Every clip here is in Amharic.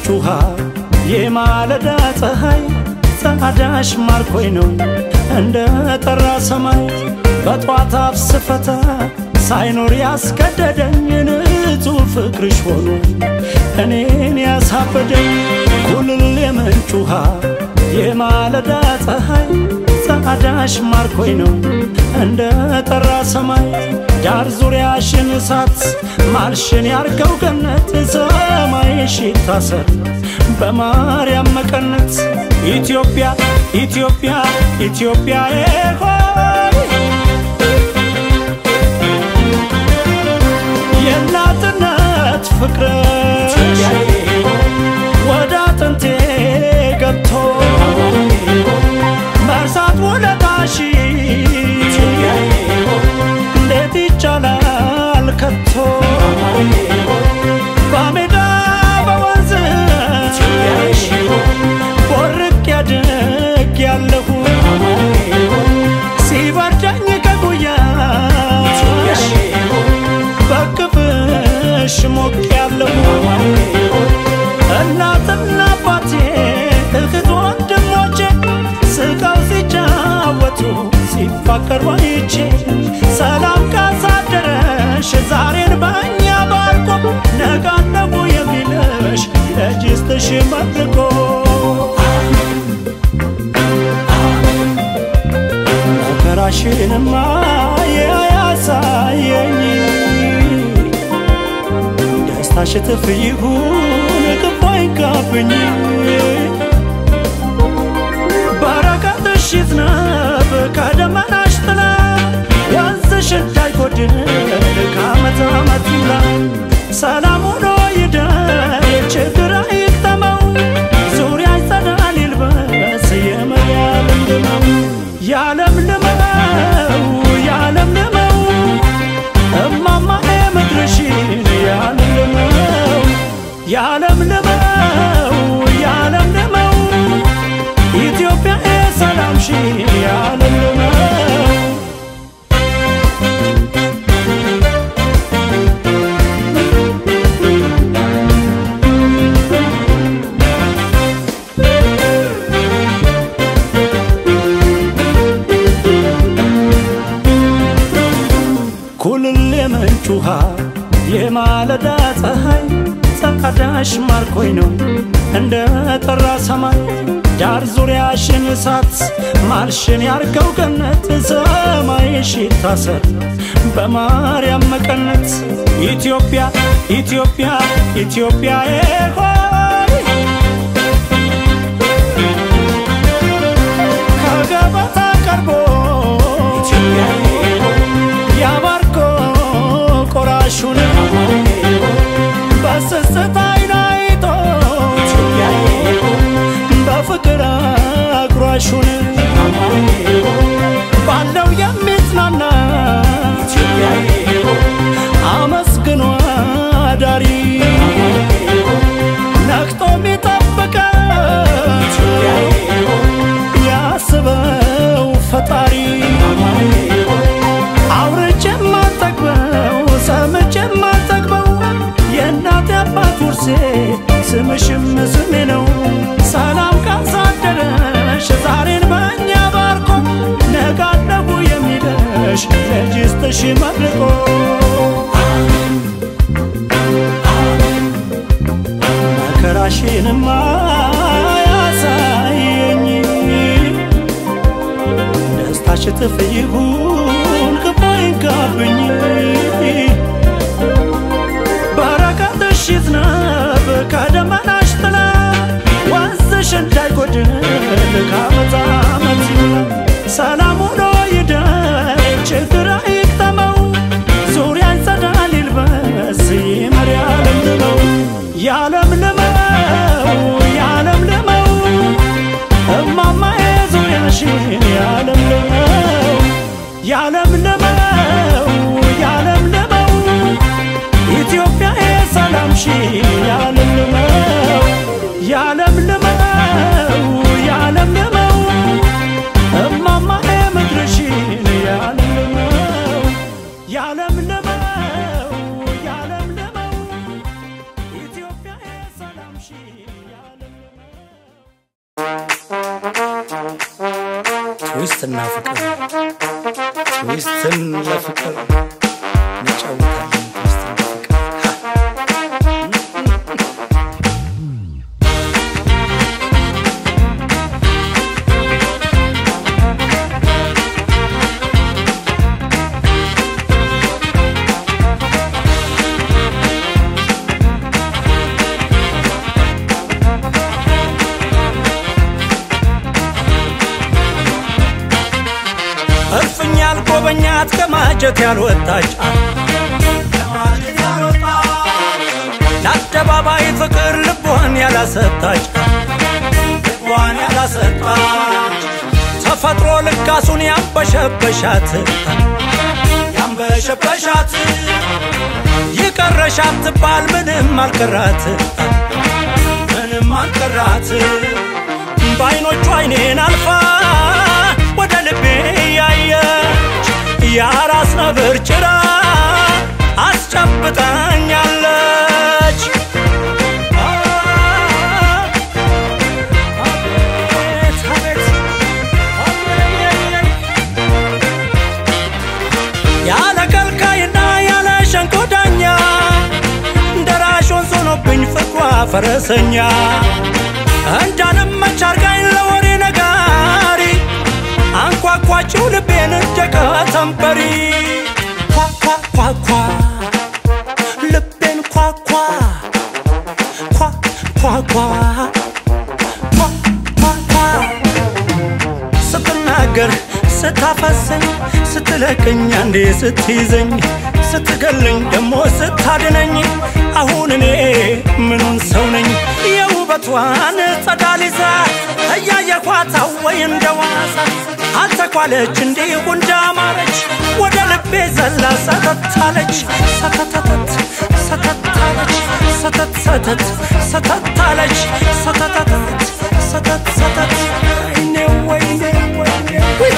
ውሃ የማለዳ ፀሐይ ጸዳሽ ማርኮኝ ነው እንደ ጠራ ሰማይ በጧት አፍ ስፈታ ሳይኖር ያስገደደኝ ንጹሕ ፍቅርሽ ሆኖ እኔን ያሳበደኝ ኩልል የምንጭ ውሃ የማለዳ ፀሐይ ጸዳሽ ማርኮኝ ነው እንደ ጠራ ሰማይ ዳር ዙሪያሽን እሳት ማልሽን ያርገው ገነት ሰማይሽ ይታሰር በማርያም መቀነት ኢትዮጵያ ኢትዮጵያ ኢትዮጵያ ሆይ የእናትነት ፍቅርሽ ወደ አጥንቴ ገብቶ መርሳት ውለታሽ እንዴት ይቻላል ከቶ በሜዳ በወንዝ ቦርቅ ያድግ ያለሁ ሲበርደኝ ከጉያሽ በክፍሽ ሞቅ ያለሁ እናትና አባቴ እህት ወንድሞቼ ስቀው ሲጫወቱ ሲፋቀሩ አይቼ ሰላም ካሳደረሽ ዛሬን በእኛ ባርኮ ነጋነቡ የሚልሽ ለጅስትሽ መርቆ መከራሽንማ ያሳየኝ ደስታሽ እጥፍ ይሁን ክፉ አይንካብኝ በረከትሽ ይዝነብ ከደመናሽ ጥላ ወንዝሽ እንዳይጎድል ከዓመት ዓመት ይሙላ ሰላም ሆኖ ይደር ችግር አይግጠመው ዙሪያ ይጸዳል ይልበስ የመርያም ልመው ያለም ልመው ያለም ልመው እማማ ምድርሽን ያለም ልመው ያለም ልመው ያለም ልመው ኢትዮጵያ ሰላምሽ ያለም ልመው ኩልል የምንጭ ውሃ የማለዳ ፀሐይ ጸዳሽ ማርኮኝ ነው እንደ ጠራ ሰማይ ዳር ዙሪያሽን እሳት ማልሽን ያርገው ገነት ሰማይሽ ይታሰር በማርያም መቀነት ኢትዮጵያ ኢትዮጵያ ኢትዮጵያ ሆይ ከገበታ ቀርቦ ያባርኮ ቆራሹን በስስት አይን አይቶ በፍቅር አጉራሹን ባለው የሚጽናና አመስግኖ አዳሪ ነቅቶ የሚጠብቀው ያስበው ፈጣሪ አውርቼ የማልጠግበው ሰምቼ የማልጠግበው የእናት አባት ውርሴ ስምሽም ስሜ ነው። ሰላም ካሳደረሽ ዛሬን በእኛ ባርኮ ነጋነቡ የሚለሽ ለጅስትሽ መርቆ መከራሽንማ ያሳየኝ ደስታሽ እጥፍ ይሁን ክፉ አይንካብኝ በረከትሽ ይዝነብ ከደመናሽ ጥላ ወንዝሽ እንዳይጎድል ከዓመት ዓመት ይሙላ ሰላም ሆኖ ይደር ችግር አይግጠመው ዙሪያ ይጸዳል ይልበስ ይመር ያለምልመው ያለምልመው ያለምልመው እማማ ዙሪያሽን ያለምልመው ያለምልመው ያለምልመው ኢትዮጵያ ሰላምሽን ያለምልመው ያለምልመው ያለምልመው እማማ ምድርሽን ያለምልመው ያለምልመው ያለምልመው ኢትዮጵያ ሰላምሽን ትዊስትና ፍቅር ትዊስትን ለፍቅር እንጫወታለን ትዊስትን ለፍቅር እልፍኝ ያልጎበኛት ከማጀት ያልወጣች ለአደባባይ ፍቅር ልቧን ያላሰጣች ልቧን ያላሰጣች ተፈጥሮ ልጋሱን ያንበሸበሻት ያንበሸበሻት ይቀረሻት ትባል ምንም አልቀራት ምንም አልቀራት በአይኖቹ አይኔን አልፋ ወደ ልቤ ያየች የአራስ ነብር ጭራ አስጨብጠኛለች። አቤት አቤት ያለ ከልካይና ያለ ሸንኮዳኛ ደራሽ ወንዝ ሆኖብኝ ፍቅሯ ፈረሰኛ እንዳልመች አርጋኝ ለወሬ ነጋሪ አንኳኳችው ልቤን ደቀ ተንበሪ ኳኳኳኳ ልቤን ኳኳ ኳኳኳ ኳኳኳ ስትናገር ስታፈሰኝ ስትለቀኝ አንዴ ስትይዘኝ ስትገለኝ ደሞ ስታድነኝ አሁን እኔ ምኑን ሰው ነኝ የውበቷን ጸዳል ይዛ እያየኳት ወይ እንደ ዋዛ አልተኳለች እንዲሁ እንዳማረች ወደ ልቤ ዘላ ሰተታለች ሰተተተት ሰተታለች ሰተት ሰተት ሰተታለች ሰተተተት ሰተት ሰተት ወይኔ ወይኔ ወይኔ ውይ!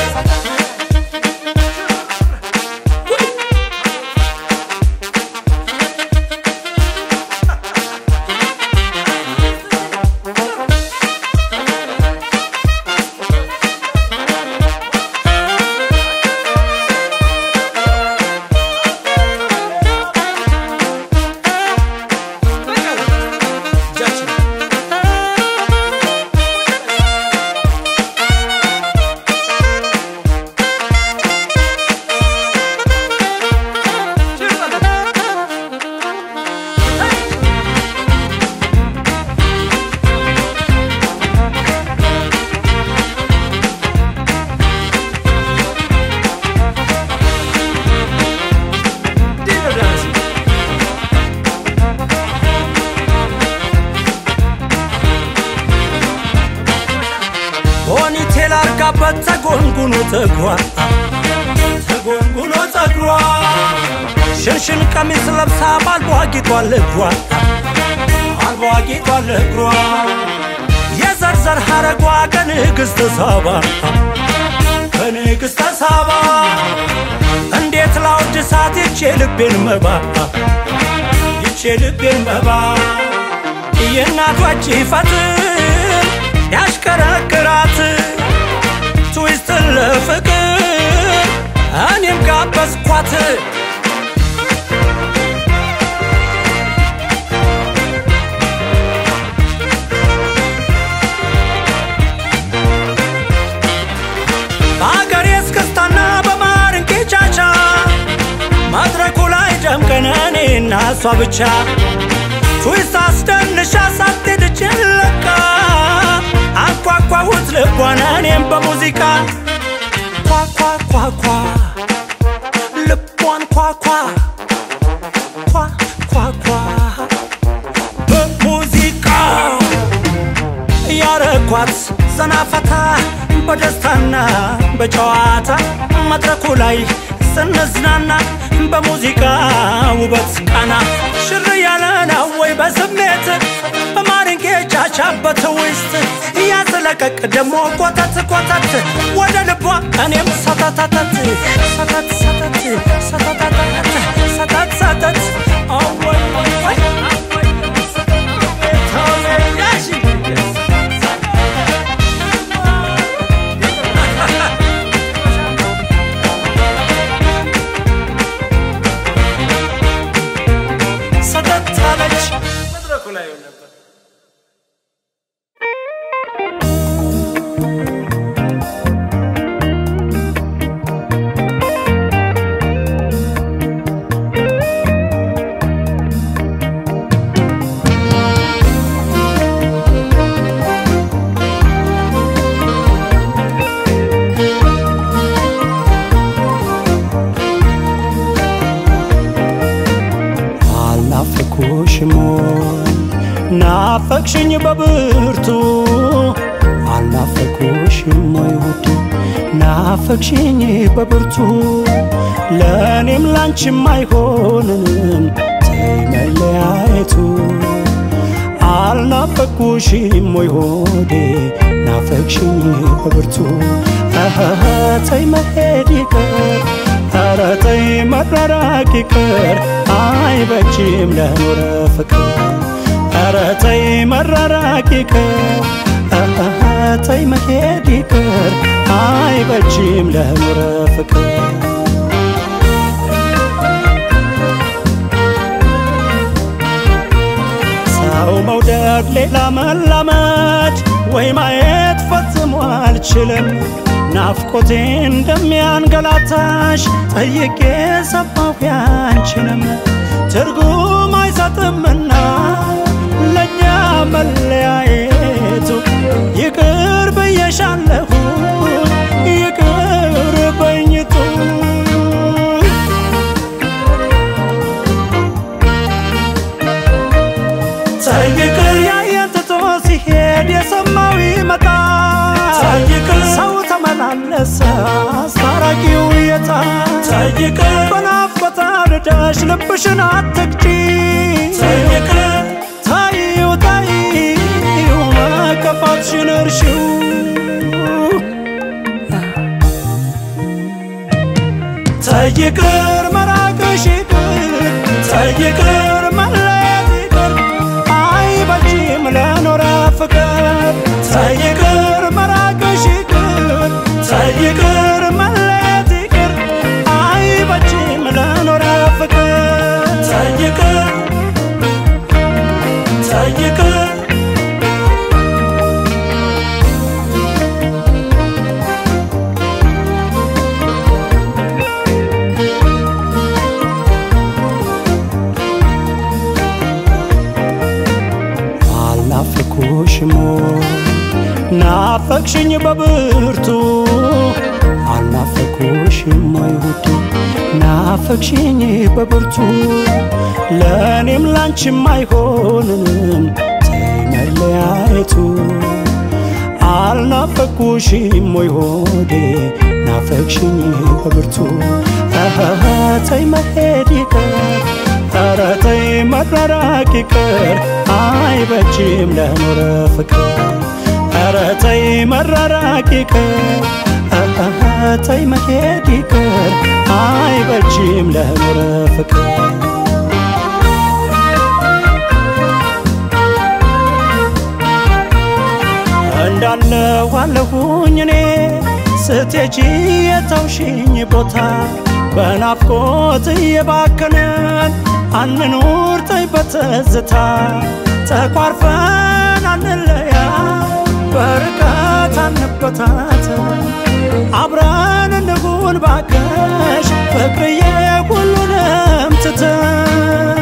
ፖኒቴል አርጋበት ተጎንጉኖ ፀጉሯ ተጎንጉኖ ፀጉሯ ሽንሽን ቀሚስ ለብሳ ባልቧ ጌጧል እግሯ አልቧ ጌጧል እግሯ የዘርዘር ሐረጓ ከንግሥተ ሳባ ከንግሥተ ሳባ እንዴት ላውድሳት ይቼ ልቤን መባ ይቼ ልቤን መባ የእናቷ ፈትል ያሽከረክራት ትዊስትን ለፍቅር እኔም ጋበዝኳት በአገሬ እስክስታና በማርንቄ ቻቻ መድረኩ ላይ ደምቀን እኔና እሷ ብቻ ትዊስት አስደንሻ ሳትሄድ ጭለቃ አንኳኳሁት ልቧን እኔም በሙዚቃ ኳኳኳኳ ልቧን ኳኳ ኳኳኳ በሙዚቃ ያረኳት ዘናፈታ በደስታና በጨዋታ መድረኩ ላይ ስንዝናና በሙዚቃ ውበት ቃና ሽር ያለ ነው ወይ በስሜት በማርንጌ ቻቻበት ውስጥ እያስለቀቅ ደሞ ኮተት ኮተት ወደ ልቧ እኔም ሰተተተት ሰተት ሰተት ሰተተተት ሰተት ሰተት አወይ ወይ ወይ ያሺ እኩል አይሆን ነበር። አልናፈኩሽም ወይ ናፈቅሽኝ በብርቱ አልናፈኩሽም ወይ ውድ ናፈቅሽኝ በብርቱ ለእኔም ላንቺም አይሆንንም ተይ መለያየቱ አልናፈኩሽም ወይ ሆዴ ናፈቅሽኝ በብርቱ አሃሃ ተይ መሄድ ይቀር ኧረ ተይ መራራቅ ይቅር አይበጅም ለኖረ ፍቅር ኧረ ተይ መራራቅ ይቅር አሃሃ ተይ መሄድ ይቅር አይበጅም ለኖረ ፍቅር ሰው መውደድ ሌላ መላመድ ወይ ማየት ፈጽሞ አልችልም ናፍቆቴ እንደሚያንገላታሽ ጠይቄ ሰማሁ ያንችንም ትርጉም አይሰጥምና ለእኛ መለያየቱ ይቅር ብዬሻለሁ ይቅር በኝቱ ይቅር ያየን ትቶ ሲሄድ የሰማው ይመጣል ይቅር ሰው ተመላለሰ አስታራቂው የታ ይቅር በናፍቆት አርደሽ ልብሽን አትግጪ ይቅር ታዩ ታዩ መከፋትሽን እርሺው ተይቅር መራቅሽ ይቅር ተይቅር መለየት ይቅር አይበጅም ለኖረ ፍቅር ተይቅር መራቅሽ ይቅር ተይቅር መለየት ይቅር አይበጅም ለኖረ ፍቅር ተይቅር ተይቅር አልናፈኩሽም ወይ ናፈቅሽኝ በብርቱ አልናፈኩሽም ወይ ውድ ናፈቅሽኝ በብርቱ ለእኔም ላንቺም አይሆንንም ተይ መለያየቱ አልናፈኩሽም ወይ ሆዴ ናፈቅሽኝ በብርቱ አሃሃ ተይ መሄድ ይቀር ኧረ ተይ መራራቅ ይቅር አይበጅም ለኖረ ፍቅር ኧረ ተይ መራራቅ ይቅር አሃሃ ተይ መሄድ ይቅር አይበጅም ለኖረ ፍቅር እንዳለው አለሁኝ እኔ ስትሄጂ የተውሽኝ ቦታ በናፍቆት እየባከንን አንኑር ተይ በትዝታ ተኳርፈን አንለያ በርቀት አንበታተን አብረን እንሁን ባከሽ ፍቅርዬ ሁሉንም ትተን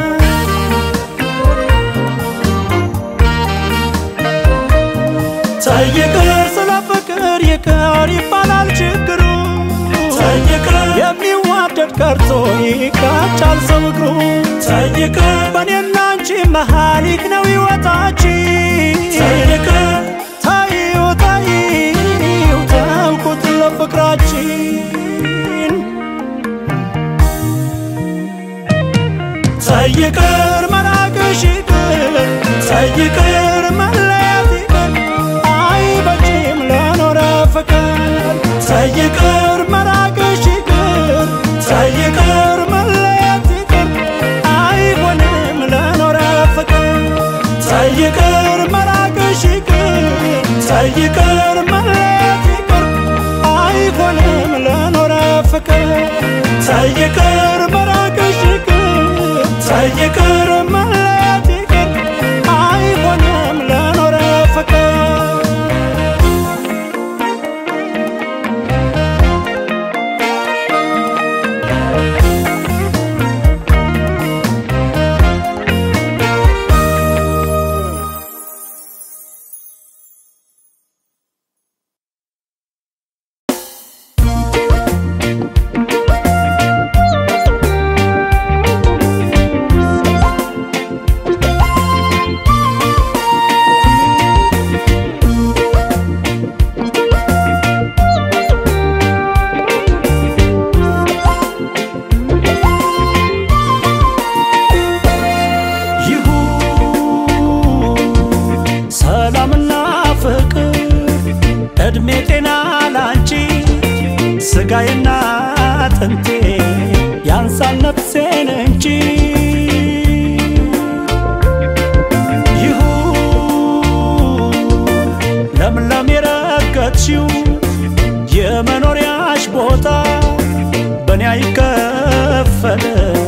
ተይቅር ስለ ፍቅር ይቅር ይባላል ችግሩ ተይቅር የሚዋደድ ቀርቶ ይጋጫል ሰው እግሩ ተይቅር በእኔና አንቺ መሃሊክ ነው ሕይወታችን ተይቅር ታዩ ታዩ ተውኩት ለፍቅራችን ተይቅር መራቅሽ ይቅር ተይቅር መለየት ይቅር አይበጅም ለኖረ ፍቅር ተይቅር መራቅሽ ይቅር ተይቅር መለየት ይቅር አይሆንም ለኖረ ፍቅር ተይቅር መራቅሽ ይቅር ተይቅር መለየት ይቅር አይሆንም ለኖረ ፍቅር ተይቅር መራቅሽ ይቅር ተይቅር መለየት ይቅር ስጋዬና አጥንቴ ያንሳል ነፍሴን እንጂ ይሁን ለምለም የረገጥሽው የመኖሪያሽ ቦታ በእኔ አይከፈል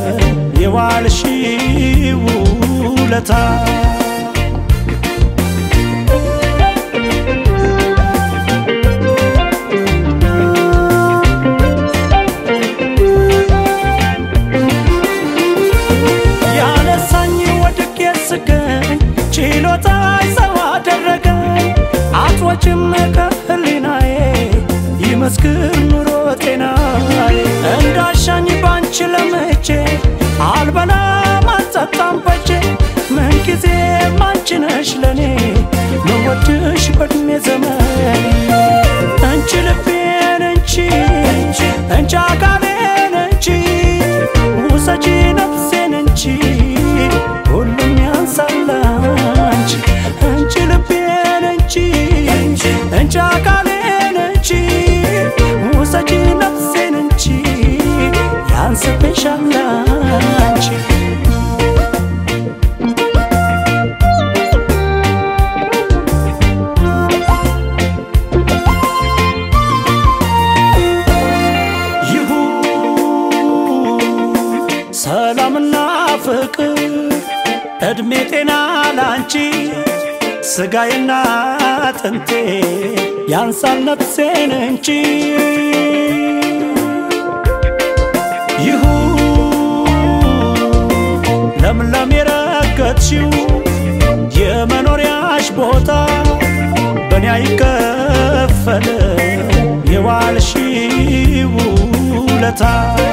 የዋልሽው ውለታ ያነሳኝ ወድቄ ስገኝ ችሎታ ሰው አደረገኝ አትወጭም ከህሊናዬ ይመስክር ኑሮ ጤናዬ እንዳሻኝ ባንቺ ለመቼ አልበላም አልጠጣም በጄ ምንጊዜ አንቺ ነሽ ለኔ መወድሽ በእድሜ ዘመን አንቺ ልቤን እንቺ እንቺ አካሌን እንቺ ውሰጂ ነፍሴን እንቺ ሁሉም ያንሳል አንቺ እንቺ ልቤን እንቺ እንቺ አካሌን እንቺ ውሰጂ ነፍሴን እንቺ ያንስብሻል አንቺ ይሁን ሰላምና ፍቅር እድሜ ጤና ላንቺ ስጋዬና አጥንቴ ያንሳል ነፍሴን እንጂ ይሁን ለምለም የረገጥሽው የመኖሪያሽ ቦታ በእኔ አይከፈል የዋልሽው ውለታ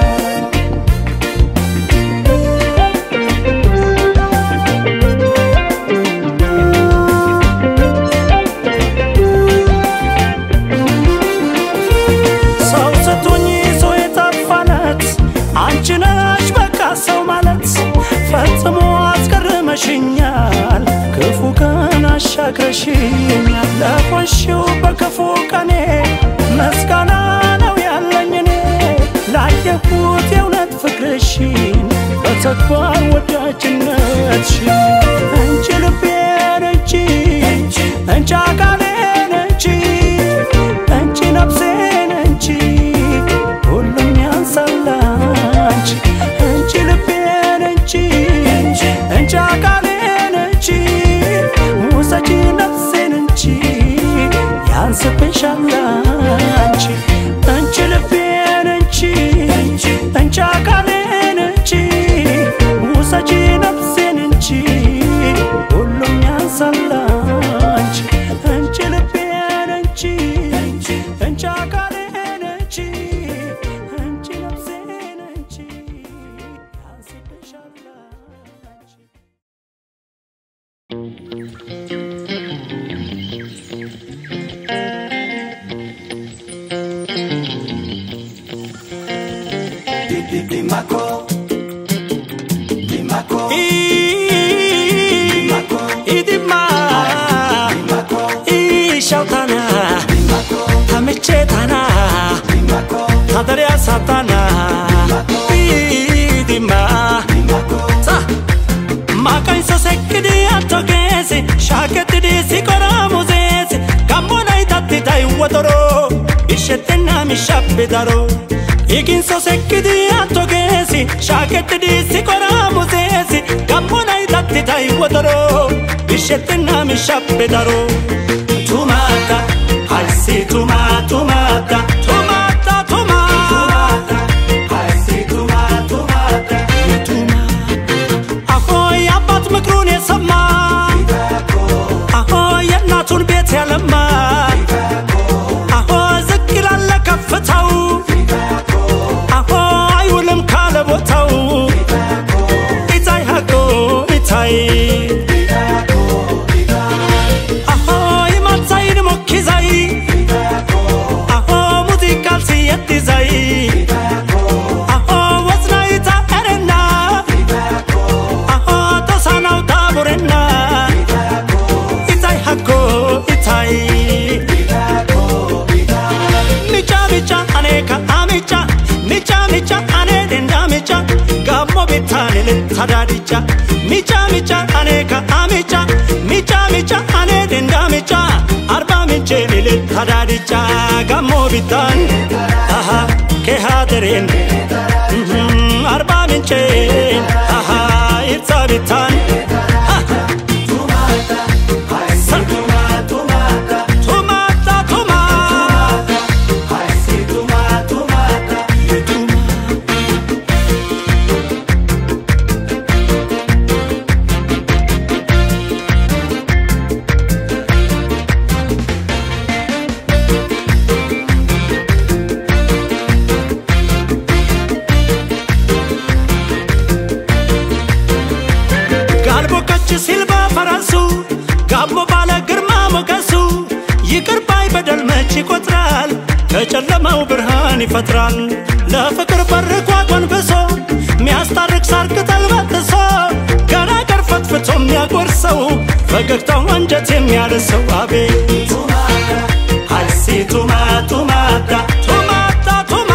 ሰው ስትሆኚ ሰው የጠፋለት አንቺ ነሽ በቃ ሰው ማለት ፈጽሞ አስገርመሽኛል ክፉ ቀን አሻግረሽኛል ለቆንሽው በክፉ ቀኔ ምስጋና ነው ያለኝ እኔ ላየሁት የእውነት ፍቅርሽን በተግባር ወዳጅነትሽን እንጂ ልቤን እንጂ እንጂ አካሌን እንጂ እንቺ ነፍሴን እንቺ ሁሉም ያንሳል አንቺ እንቺ ልቤን እንቺ እንቺ አካሌን እንቺ ውሰጂ ነፍሴን እንቺ ያንስብሻል አንቺ እንቺ ልቤን እንቺ እንቺ አካሌን እንቺ ውሰጂ ነፍሴን እንቺ ሁሉም ያንሳል አንቺ እንቺ ልቤን እንቺ እንቺ አካሌን እንቺ እንቺ ነፍሴን እንቺ ያንስብሻል አንቺ Limaco, Limaco, ኢድማ Limaco, ኢሻውታና Limaco, ተምቼታና Limaco, ታደሪያ ሳታና ኢድማ Limaco, ሳ ማቃኝሶ ሰክዲ አቶጌሲ ሻከትዲ ሲቆራ ሙዜሲ ጋሞናይ ታትታይ ወጦሮ ኢሸቴና ሚሻቤዳሮ ኢጊንሶ ሰክዲ አቶጌሲ ሻከትዲ ሲቆራ ሙዜሲ ጋሞናይ ታትታይ ወጦሮ ኢሸቴና ሚሻቤዳሮ ቱማታ አይሲ ቱማ ቱማታ ቱማታ ቱማ I see Tuma, Tumata, ቱማ አሆይ አባት ምክሩን የሰማ Limaco, አሆ የእናቱን ቤት ያለማ አሆ ዝቅ ይላለ ከፍታው አሆ አይውልም ካለ ቦታው ኢታይ ሀቆ ኢታይ አሆ ይማትሳይን ሞኪዛይ አሆ ሙዚቃል ሲየትዛይ አሆ ወዝናይታ ኤረና አሆ ጦሳናው ታቡሬና ሚጫ ሚጫ ሚጫ አኔ ከአሚጫ ሚጫ ሚጫ አኔ ደንዳ ሚጫ አርባ ምንጭ ልልል ሀዳድጫ ጋሞ ቢታን አሃ ከሃደሬን አርባ ምንጭ አሃ ይብሳ ቢታን ቱማታ ቱማ ጋልቦከች ሲልባ ፈረሱ ጋሞ ባለ ግርማ ሞገሱ ይቅር ባይ በደል መች ይቆጥራል ከጨለማው ብርሃን ይፈጥራል ለፍቅር በርኳ ጎንብሶ ሚያስታርቅ ሳር ቅጠል በጥሶ ገና ገር ፈትፍቶ የሚያጎርሰው ፈገግታው አንጀት የሚያርሰው አቤት አይሲ ቱማ ቱማታ ቱማታ ቱማ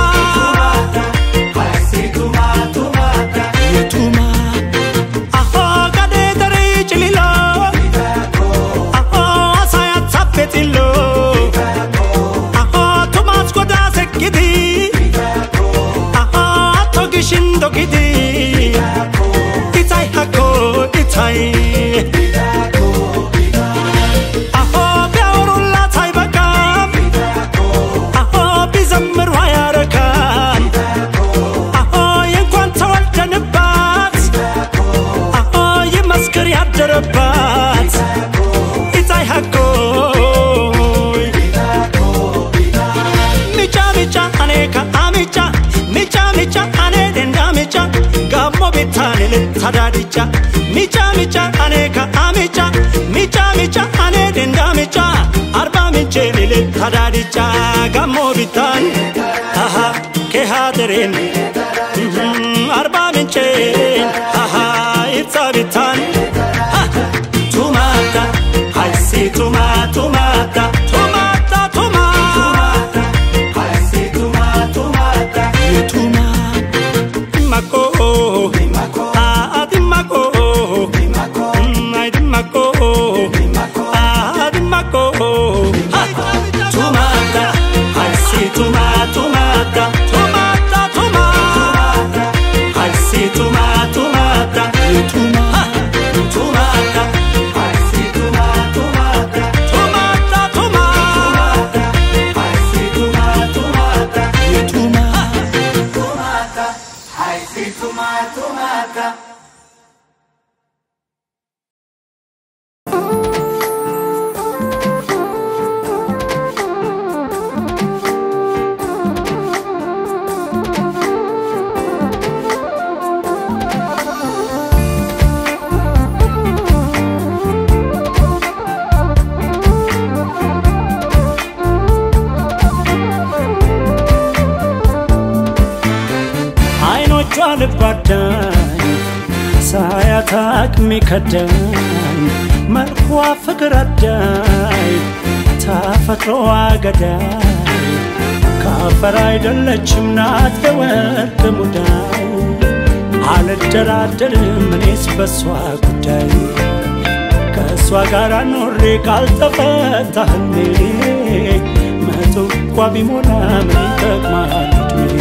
የቱማ አሆ ጋዴ ደሬ ጭሊሎ አሆ አሳያት ሳፔጢሎ አሆ ቱማስ ጎዳ ሰኪዲ አሆ አቶ ግሽን ዶጊዲ ኢታይ ሃኮ ኢታይ አሆ ቢያወሩላት አይበቃም አሆ ቢዘምሩ አያረካም አሆ የእንኳን ተወልደንባት አሆ ይመስክር ያደረባት ኢታይ ሃኮይ ሚጫ ሚጫ አኔ ከአሚጫ ሚጫ ሚጫ አኔ ደንዳ ሚጫ ጋሞ ቤታን ልታዳድጫ ሚጫ ሚጫ አኔ ከአሚጫ ሚጫ ሚጫ አኔ ደንዳ ሚጫ አርባ ምንጭ ልታዳድጫ ጋሞ ቤታን አሃ ከሃደሬን አርባ ምንጭ አሃ ይብሳ ቤታን ቱማታ አይሲ ቱማ ቱማታ ቱማታ ቱማ የቱማ ማኮ አዲማኮ አይድማኮ አዲማኮ ቱማታ አይሲ ቱማ ቱማታ ቱማታ ቱማ አይሲ ቱማ ቱማታ የቱማ ቱማታ ቱማታ ቱማ የቱማ አይኖቿ ልባዳኝ ሳያት አቅሜ ከዳኝ መልኳ ፍቅር አዳይ ተፈጥሮዋ ገዳይ ከአፈር አይደለችም ናት የወርቅ ሙዳይ አልደራደርም እኔስ በሷ ጉዳይ ከእሷ ጋር ኖሬ ካልተፈታ ህልሜ መቶ እንኳ ቢሞላ ምን ይጠቅማል ዕድሜ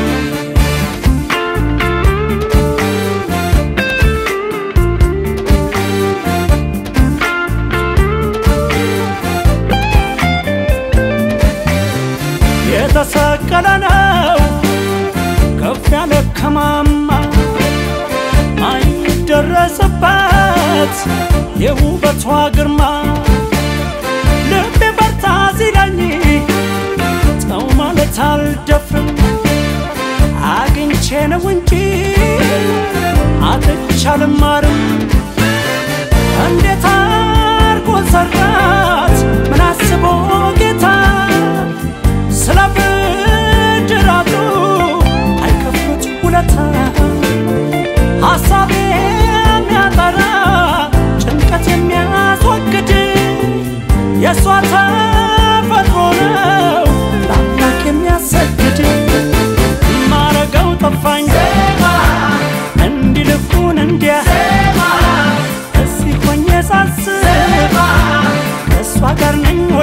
የተሰቀለ ነው ከፍ ያለ ከማማ ማይደረስበት የውበቷ ግርማ ልቤ በርታ ሲለኝ ተው ማለት አልደፍርም አግኝቼ ነው እንጂ አጥቻ አልማርም እንዴት አርጎ ሰራት ምን አስቦ ጌታ ስለ ብድራቱ አይከፍሉት ውለታ ሐሳብ የሚያጠራ ጭንቀት የሚያስወግድ የእሷ ተፈጥሮ ነው ለአምላክ የሚያሰግድ ማረገው ጠፋኝ እንዲልኩን እንዲያ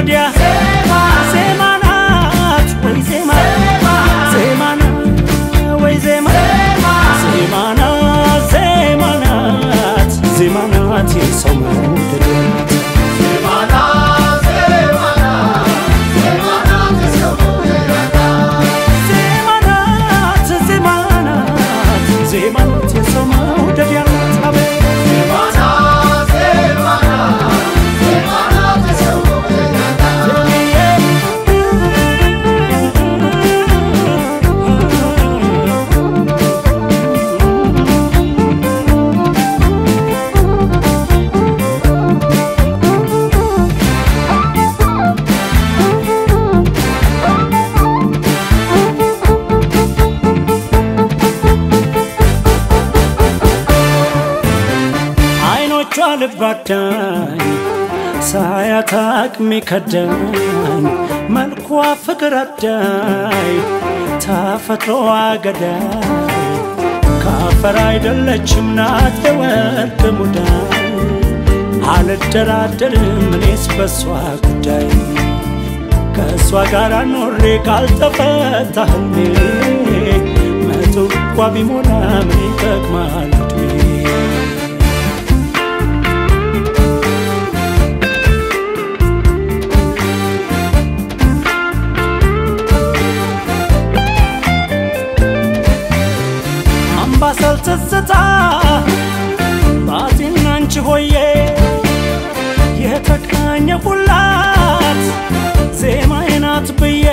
ወዲያ ዜማ ናት ወይ ዜማ ዜማ ናት ወይ ዜማ ዜማ ናት ዜማ ናት ዜማ ናት የሰው መውደድ ዜማ ናት ዜማ ናት ዜማ ናት የሰው መውደድ ያላት አቤት አይኖቿ ልባዳኝ ሳያት አቅሜ ከዳኝ መልኳ ፍቅር አዳይ ተፈጥሮዋ ገዳይ ካፈር አይደለችም ናት የወርቅ ሙዳይ አልደራደርም እኔስ በሷ ጉዳይ ከእሷ ጋር ኖሬ ካልተፈታ ህልሜ መቶ እንኳ ቢሞላ ምን ይጠቅማል ዕድሜ አምባሰል ትዝታ ባቲና አንቺ ሆዬ የተቃኘ ሁላት ዜማዬ ናት ብዬ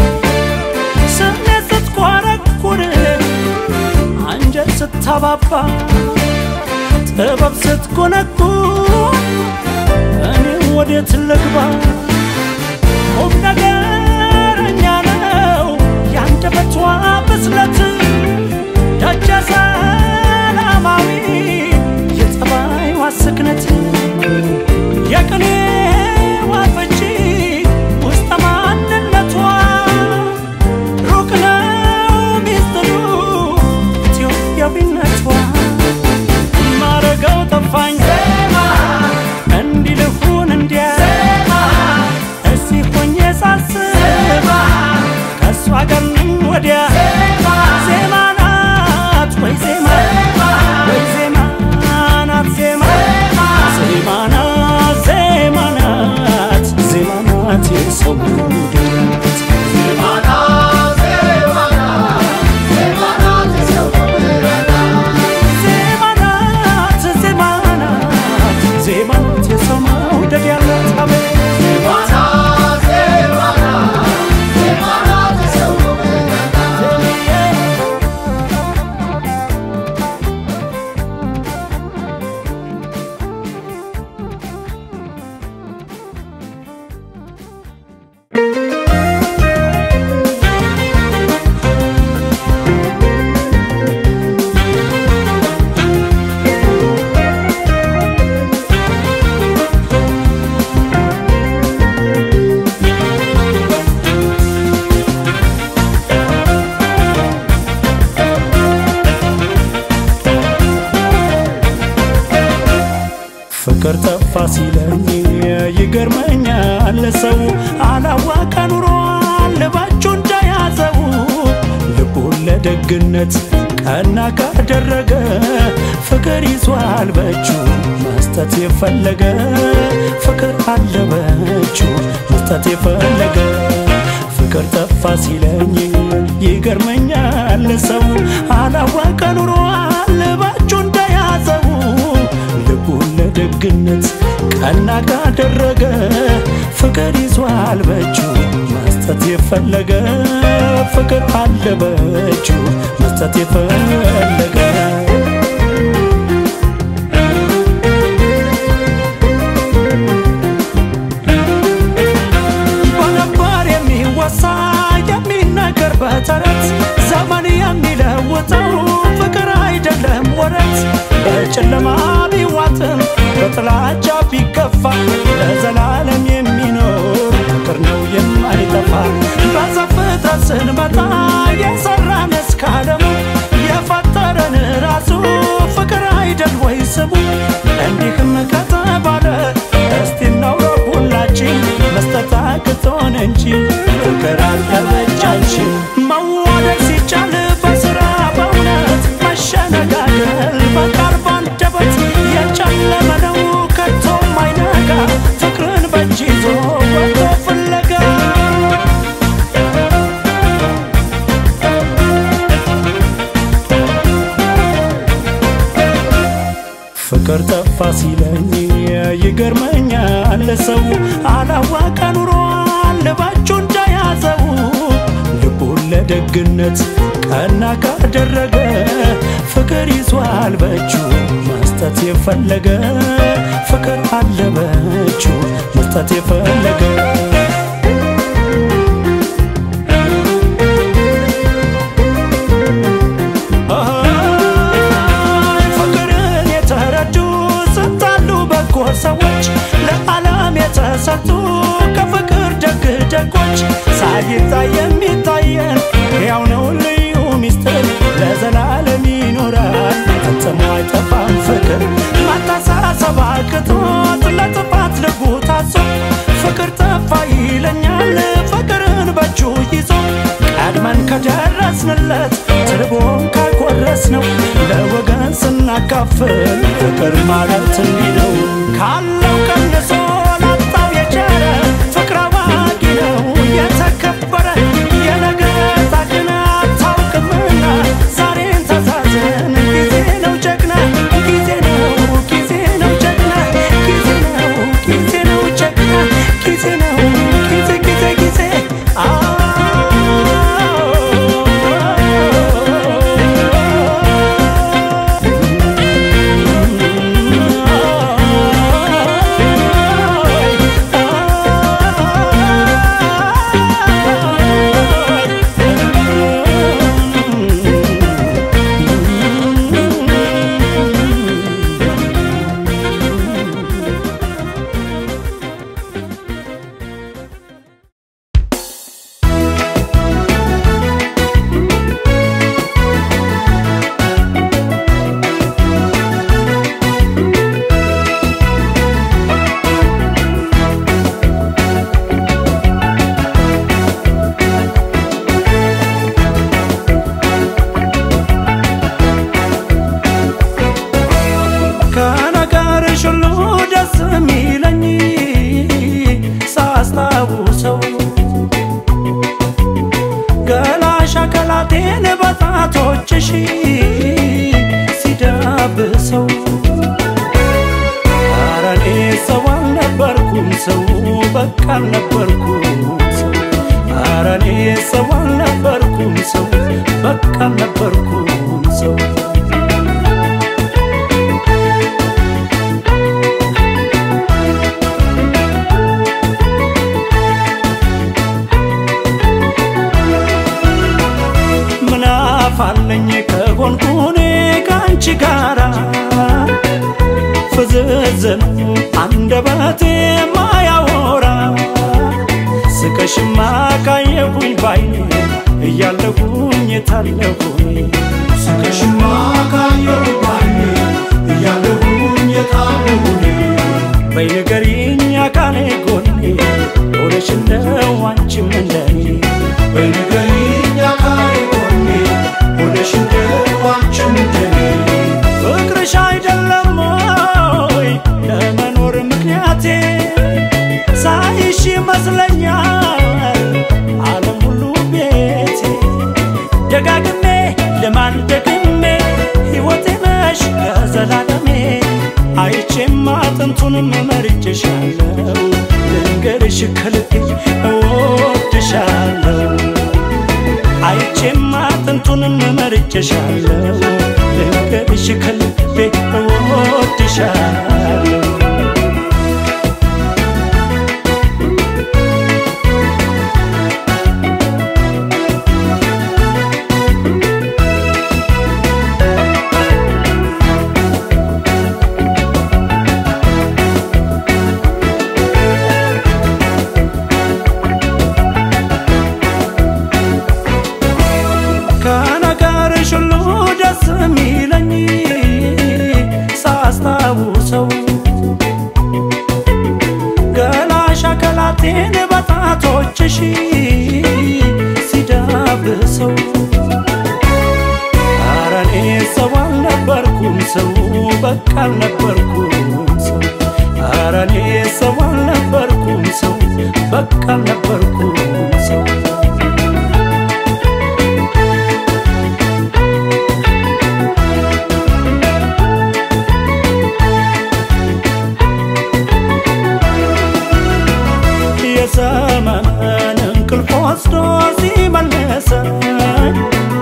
ስሜት ስትኮረኩር አንጀት ስታባባ ጥበብ ስትኮነኩር እኔ ወዴት ልግባ ቁም ነገረኛ ነው ያንደበቷ ብስለት ደጀ ሰላማዊ የጸባይዋ ስክነት የቅኔዋ ፍቺ ውስጠ ማንነቷ ሩቅ ነው ሚስጥሩ ኢትዮጵያዊነቷ ማረገው ጠፋኝ እንዲህ ልሁን እንዲያ እስቲ ሆኜ ሳስብ ከእሷ ጋር ነኝ ወዲያ ዜማ ናት ወይ ዜማ ወይ ዜማ ናት ዜማ ዜማ ናት ዜማ ናት ዜማ ናት የሰው መውደድ ዜማ ናት ዜማ ናት ዜማ ናት የሰው መውደድ ያላት አቤት ፍቅር ጠፋ ሲለኝ ይገርመኛል ሰው አላዋቀ ኑሯል ባቹ እንደያዘው ልቡን ለደግነት ቀና ካደረገ ፍቅር ይዟል በእጁ መስጠት የፈለገ ፍቅር አለ በእጁ መስጠት የፈለገ ፍቅር ጠፋ ሲለኝ ይገርመኛል ሰው አላዋቀ ኑሯል ባቹ እንደያዘው ልቡን ለደግነት ቀና ካደረገ ፍቅር ይዟል በእጁ መስጠት የፈለገ ፍቅር አለ በእጁ መስጠት የፈለገ በነባር የሚወሳ የሚነገር በተረት ዘመን የሚለውጠው ፍቅር አይደለም ወረት በጨለማ ቢዋጥም በጥላቻ ቢገፋ ለዘላለም የሚኖር ፍቅር ነው የማይጠፋ በዘፍጥረት ስንመጣ የሰራን እስከ ዓለሙ የፈጠረን ራሱ ሲለኝ ይገርመኛል ሰው አላወቀ ኑሯል ባቹ እንዳያዘው ልቡን ለደግነት ቀና ካደረገ ፍቅር ይዟል በእጁ መስጠት የፈለገ ፍቅር አለ በእጁ መስጠት የፈለገ ፍቅርን የተረዱ ስንታሉ በጎ ሰዎች ለዓለም የተሰጡ ከፍቅር ደግ ደጎች ሳይታይ የሚታየን ያው ነው ልዩ ሚስጥር ለዘላለም ይኖራል ፈጽሞ አይጠፋም ፍቅር ማታሳሰብ አቅቶት ለጥፋት ልቡ ታሶ ፍቅር ጠፋ ይለኛል ፍቅርን በእጁ ይዞ ቀድመን ከደረስንለት ትርቦን ካጎረስ ነው ለወገን ስናካፍል ፍቅር ማለት እንዲህ ነው ካለው ቀንሶ ላጣው የቸረ ፍቅር አዋቂ ነው የተከበረ የነገታ ግን አታውቅምና ዛሬን ተዛዘን ጊዜ ነው ጀግና ጊዜ ነው ጊዜ ነው ጀግና ጊዜ ነው ጊዜ ነው ጀግና ጊዜ ነው ጊዜ ጊዜ ጊዜ ከነገርሽ ሁሉ ደስ የሚለኝ ሳስታውሰው ገላሽ አካላቴን በጣቶችሽ ሲዳብሰው ኧረ እኔ ሰው አልነበርኩም ሰው በቃ አልነበርኩም ሰው ኧረ እኔ ሰው አልነበርኩም ሰው በቃ አልነበርኩም ሰው ምን አፋለኝ ከሆንኩኔ ከአንቺ ጋራ ፍዝዝ ነው አንደበቴ ማያወራ ስቀሽማ ካየሁኝ ባይኔ እያለሁኝ የታለሁኝ ስቀሽማ ካየሁ ባይኔ እያለሁኝ የታለሁኝ በይ ንገሪኝ አካሌ ጎኔ ሆነሽ እንደው አንቺም እንደኔ በንገሪኝ አካሌ ጎኔ ሆነሽ እንደው አንቺም እንደኔ ፍቅርሽ አይደለም ወይ ለመኖር ምክንያቴ ሳይሽ ይመስለኛል ዓለም ሁሉ ቤቴ ደጋግሜ ልማል ደግሜ ሕይወቴ ነሽ ለዘላለሜ አይቼም አጥንቱንም መርጬሻለሁ ልንገርሽ ከልቤ እወድሻለሁ አይቼም አጥንቱንም መርጬሻለሁ ልንገርሽ ከልቤ እወድሻለሁ ከነገርሽ ሁሉ ደስ የሚለኝ ሳስታውሰው ገላሽ አካላቴን በጣቶችሽ ሲዳብሰው ኧረ እኔ ሰው አልነበርኩም ሰው በቃ አልነበርኩም ሰው ኧረ እኔ ሰው አልነበርኩም ሰው በቃ አልነበርኩም ሰው ዘመን እንቅልፍ ወስዶ ሲመልሰኝ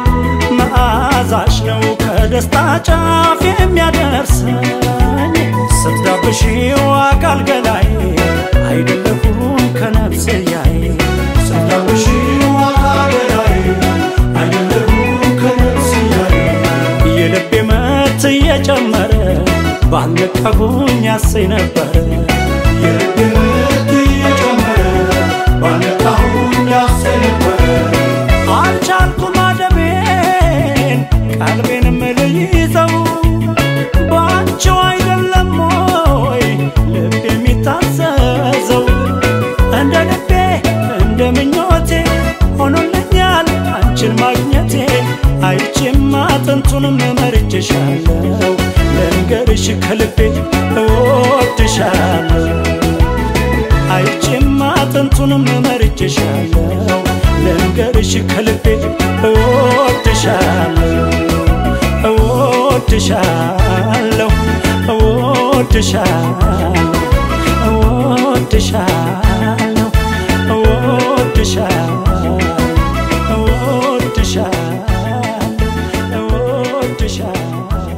መዓዛሽ ነው ከደስታ ጫፍ የሚያደርሰኝ ስትዳብሺው አካል ገላይ አይደለሁም ከነፍስያይ ስታውሺው አካሌ ላይ አይደለሁም ከነፍስያዬ የልቤ ምት እየጨመረ ባልነቃሁኝ ያሰኝ ነበረ የልቤ ምት እየጨመረ ባነቃሁኝ ያሰኝ ነበረ አልቻልኩም አደቤን ቀልቤንም ልይዘው ባንቺው አይደለም ወይ ልብ የሚታዘዘው እንደ ልቤ እንደ ምኞቴ ሆኖልኛል አንቺን ማግኘቴ አይቼም አጥንቱንም መርጬሻለሁ ልንገርሽ ከልቤ እወድሻለሁ አይቼም አጥንቱንም መርጬሻለሁ ልንገርሽ ከልቤ እወድሻለሁ እወድሻለሁ እወድሻለሁ እወድሻለሁ እወድሻለሁ እወድሻለሁ እወድሻለሁ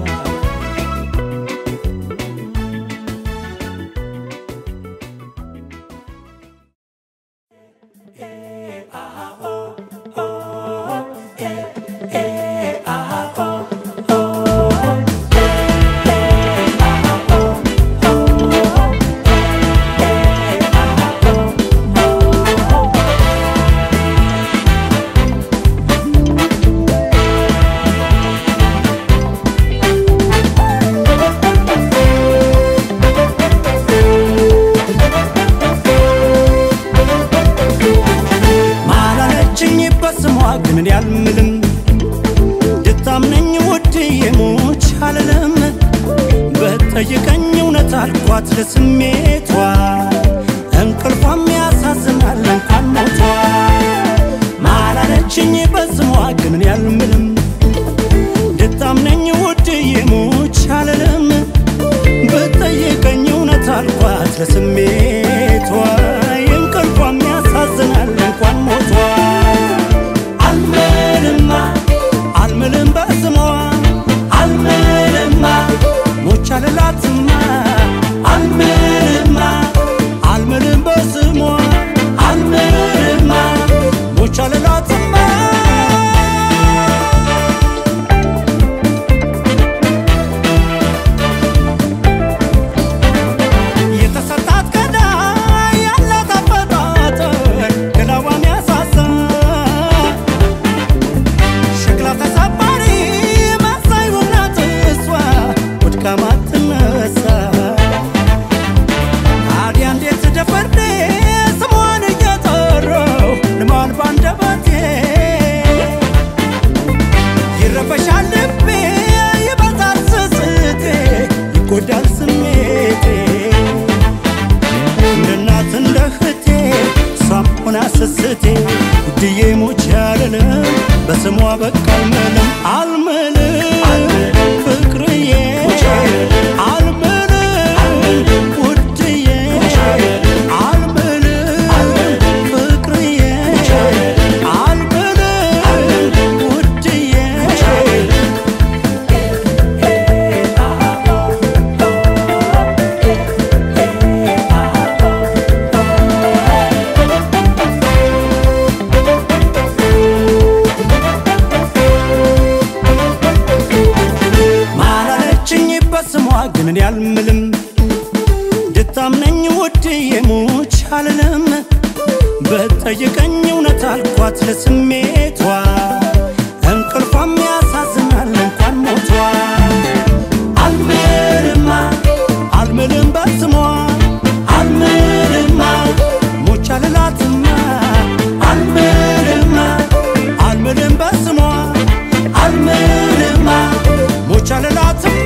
ማላለችኝ በስሟ ግን እኔ አልምልም ድታምነኝ ውድዬ ሙች አልልም በጠይቀኝ እውነት አልኳት ለስሜቷ እንቅልፏም ያሳዝናል እንኳን ሞቷ ማላለችኝ በስሟ ግን እኔ አልምልም ድታምነኝ ውድዬ ሙች አልልም በጠይቀኝ እውነት አልኳት ለስሜቷ እንቅልፏም ያሳዝናል እንኳን ሞቷ አልምልማ አልምልም በስሟ አልምልማ ሞች አልላትማ አልምልማ አልምልም በስሟ አልምልማ ሞች አልላትማ የተሰጣት ቀዳ ያላት አፈጣጠር ገላዋን ያሳሳ ሸክላ ተሰባሪ መሳይ ውናት እሷ ወድቃ ማትነሳ ታዲያ እንዴት ደፈርዴ ስሟን እየጠራው ልማል ባንደበቴ ይረበሻል ልቤ ይበዛል ስስቴ ይጎዳል ስሜቴ እንደ እናት እንደ እህቴ እሷም ሆና ስስቴ ውድዬ ሞች ያልልም በስሟ በቃ አልምልም አልምልም ፍቅርዬ አልምልም ውድዬ አልምልም ፍቅርዬ አልምልም ውድዬ ማላለችኝ በስሟ ግን እኔ አልምልም ድታምነኝ ውድዬ ሙች አልልም በጠይቀኝ እውነት አልኳት ለስሜቷ እንቅልፏም ያሳዝናል እንኳን ሞቷ አልምልማ አልምልም በስሟ አልምልማ ሞች አልላትማ አልምልማ አልምልም በስሟ አልምልማ ሞች አልላትማ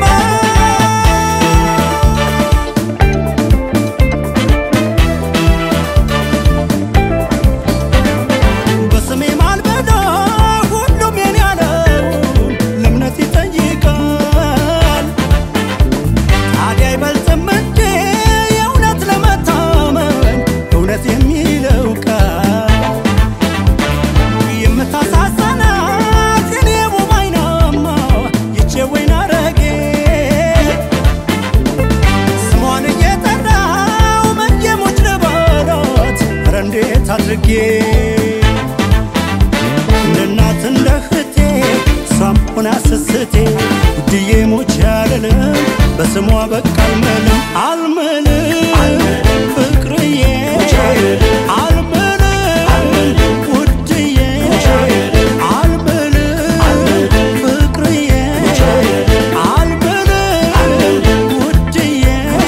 በስሜ ማልበዳ ሁሉም የኔ ያለው ለእምነት ይጠይቃል። ታዲያ አይበልጥም እንዴ በስሟ በቃ አልምልም አልምልም ፍቅርዬ አልምልም ውድዬ አልምልም ፍቅርዬ አልምልም ውድዬ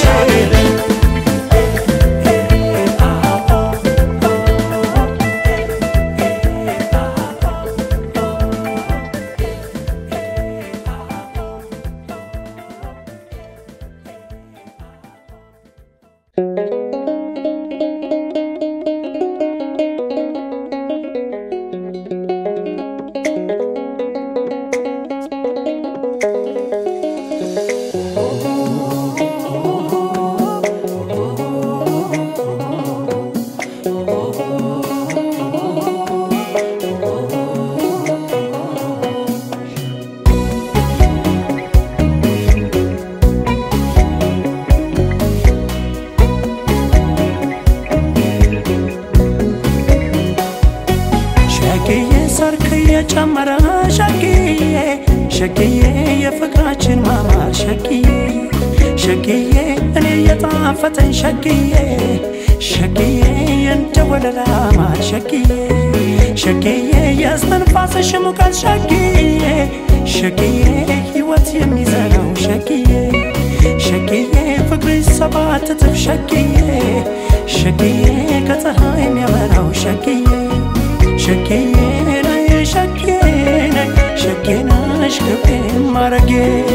ሸግዬ ሰርክ እየጨመረ ሸግዬ ሸግዬ የፍቅራችን ማማ ሸግዬ ሸግዬ እኔ እየጣፈጠኝ ሸግዬ ሸግዬ እንደ ወለላ ማር ሸግዬ ሸግዬ የእስትንፋስሽ ሙቀት ሸግዬ ሸግዬ ሕይወት የሚዘራው ሸግዬ ሸግዬ ፍቅርሽ ሰባት እጥፍ ሸግዬ ሸግዬ ከፀሐይ የሚያበራው ሸግዬ ሸጌዬ ነይ ሸጌ ነይ ሸጌ ነሽ ክብሬ ማረጌ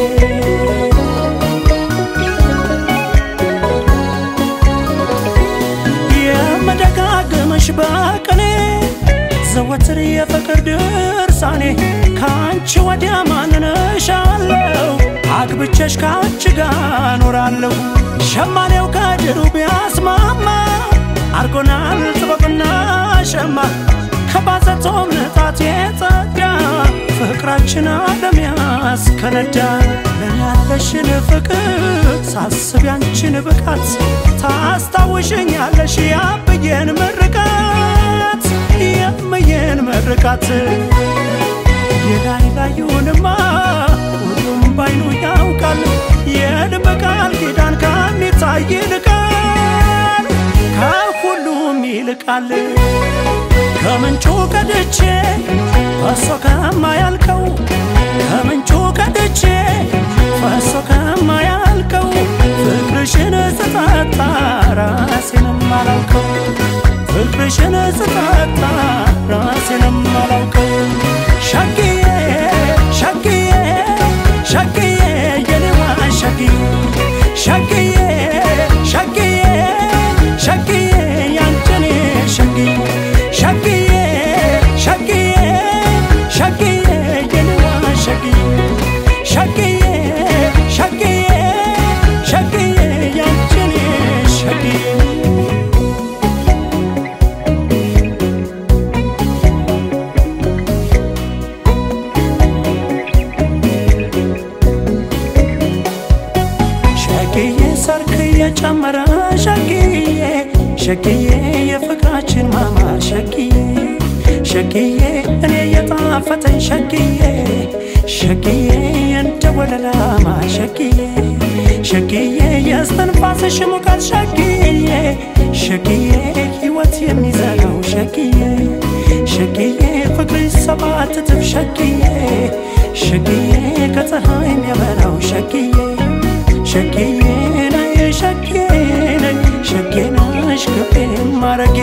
የመደጋገምሽ በቅኔ ዘወትር የፍቅር ድርሳኔ ከአንቺ ወዲያ ማንነሻለሁ አግብቼሽ ከአንቺ ጋር ኖራለሁ ሸማኔው ከድሩ ቢያስማማ አርጎናል ጥበብና ሸማ ከባዘቶም ንጣት የጸዳ ፍቅራችን ዓለም ያስከነዳ ለኔ ያለሽን ፍቅር ሳስብ ያንቺን ብቃት ታስታውሽኛለሽ ያብዬን ምርቃት የምዬን ምርቃት የላይ ላዩንማ ሁሉም ባይኑ ያውቃል የልብ ቃል ኪዳን ከሚታይ ይልቃል ከሁሉም ይልቃል ከምንጩ ቀድቼ ፈሶ ከማያልቀው ከምንጩ ቀድቼ ፈሶ ከማያልቀው ፍቅርሽን ስጠጣ ራሴንም አላውቀው ፍቅርሽን ስጠጣ ራሴንም አላውቀው ሸግዬ ሸግዬ ሸግዬ የኔዋ ሸግዬ ሸግዬ ሸግዬ ሸግዬ ያንቺኔ ሸግዬ ሸግዬ ሸግዬ ሸግዬ የኔዋ ሸግዬ ሸግዬ ሸግዬ ሸግዬ ያንቺኔ ሸግዬ ሸግዬ ሰርክ እየጨመረ ሸግዬ ሸግዬ የፍቅራችን ማማር ሸግዬ ሸግዬ እኔ የጣፈጠኝ ሸግዬ ሸግዬ እንደ ወለላ ማር ሸግዬ ሸግዬ የእስትንፋስሽ ሙቀት ሸግዬ ሸግዬ ሕይወት የሚዘራው ሸግዬ ሸግዬ ፍቅርሽ ሰባት እጥፍ ሸግዬ ሸግዬ ከፀሐይ የሚያበራው ሸግዬ ሸጌዬ ነይ ሸጌ ነይ ሸጌ ነሽ ክብሬ ማረጌ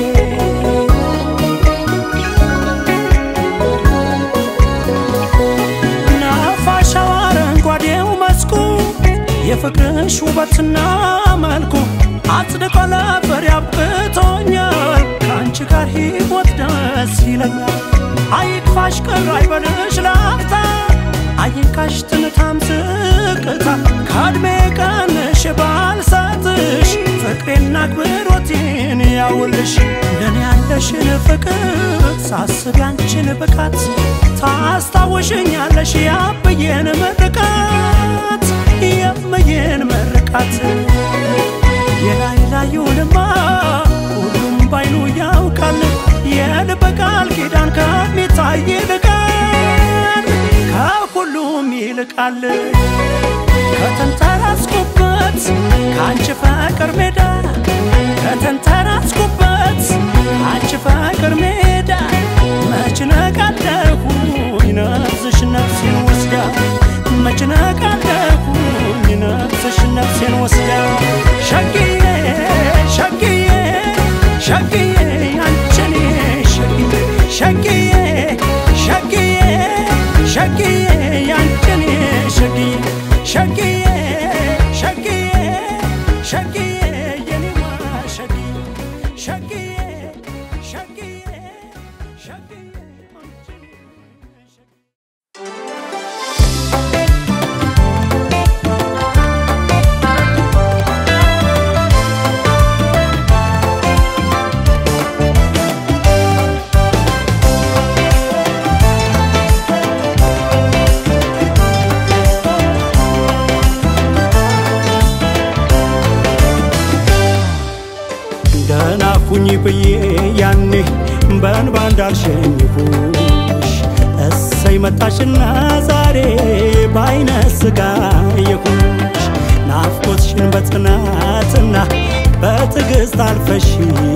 ናፋሻው አረንጓዴው መስኩ የፍቅርሽ ውበትና መልኩ አጽድቆ ለፍሬ አብቅቶኛል ከአንቺ ጋር ሕይወት ደስ ይለኛል አይክፋሽ ቅር አይበልሽ ላፍታ አይንካሽ ትንታም ዝቅታ ከዕድሜ ቀንሽ ባልሰጥሽ ፍቅሬና አክብሮቴን ያውልሽ ለኔ ያለሽን ፍቅር ሳስብ ያንቺን ብቃት ታስታውሽኛለሽ ያብዬን ምርቃት የምዬን ምርቃት የላይ ላዩንማ ሁሉም ባይኑ ያውቃል የልብ ቃል ኪዳን ከሚታይ ይልቃል ከሁሉም ይልቃል ከተንተራስኩበት አንቺ ፍቅር ሜዳ ከተንተራስኩበት አንቺ ፍቅር ሜዳ መች ነቃለሁኝ ነፍስሽ ነፍሴን ወስዳ መች ነቃለሁኝ ነፍስሽ ነፍሴን ወስዳ ሸግዬ ሸግዬ ሸግዬ አንቺኔ ሸግዬ ሸግዬ ሸግዬ ሸግዬ ያንቺኔ ሸግዬ ሸግዬ ሸግዬ ሸግዬ የኔማ ሸግዬ ሸግዬ ሸግዬ ሸግዬ አንቺኔ ሸግዬ ደህና ሁኝ ብዬ ያኔ በእንባ እንዳልሸኝሁሽ እሰይ መጣሽና ዛሬ በአይነ ስጋ የሁሽ ናፍቆትሽን በጽናትና በትዕግስት አልፈሽ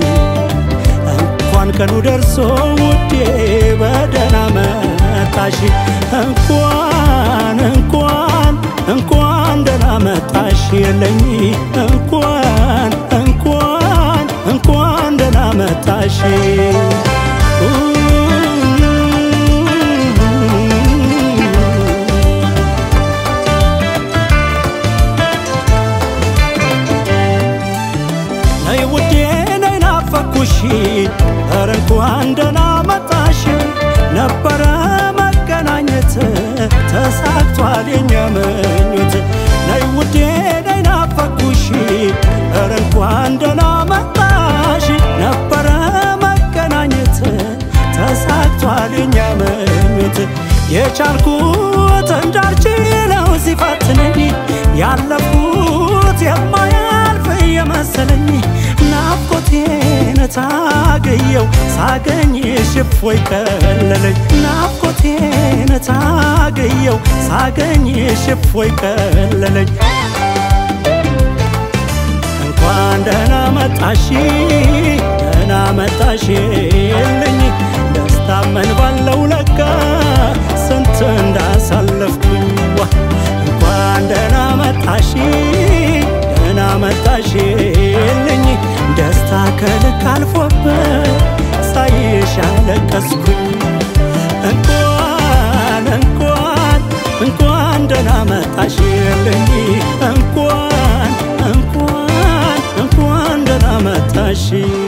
እንኳን ቀኑ ደርሶ ውዴ በደህና መጣሽ እንኳን እንኳን እንኳን ደህና መጣሽ የለኝ እንኳን እንኳን እንኳን ደህና መጣሽ ነይ ውዴ ነይ ናፈኩሽ ኧረ እንኳን ደህና መጣሽ ነበረ መገናኘት ተሳክቷል የኛ ምኞት ነይ ውዴ ነይ ናፈኩሽ ኧረ እንኳን ደህና መጣሽ ነበረ መገናኘት ተሳክቷል የኛ ምኞት የቻልኩት እንዳልችለው ሲፈትነኝ ያለፉት የማያልፍ የመሰለኝ ናፍቆቴን ታገየው ሳገኝሽ እፎይ ቀለለኝ ናፍቆቴን ታገየው ሳገኝሽ እፎይ ቀለለኝ እንኳን ደህና መጣሽ ደህና መጣሽ የለኝ ደስታ ምን ባለው ለካ ስንት እንዳሳለፍኩኝ ዋ እንኳን ደህና መጣሽ ደህና መጣሽ የለኝ ደስታ ከልክ አልፎበት ሳይሽ አለቀስኩኝ እንኳን እንኳን እንኳን ደህና መጣሽ የለኝ እንኳን እንኳን እንኳን ደህና መጣሽ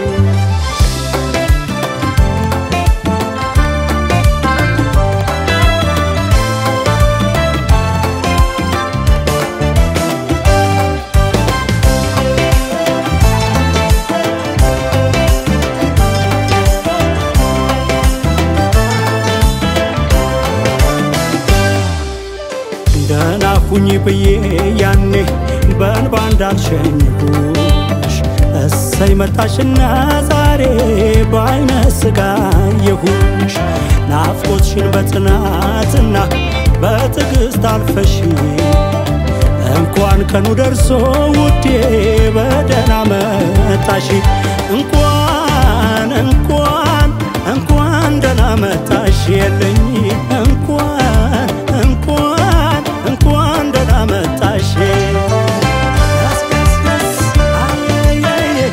ደህና ሁኝ ብዬ ያኔ በእንባ እንዳልሸኝሁሽ እሰይ መጣሽና ዛሬ በአይነ ስጋ የሁሽ ናፍቆትሽን በጽናትና በትዕግስት አልፈሽ እንኳን ቀኑ ደርሶ ውዴ በደህና መጣሽ እንኳን እንኳን እንኳን ደህና መጣሽ የለኝ እንኳን እንኳን እንኳን ደህና መጣሽ ደስ ደስ ደስ አየየየ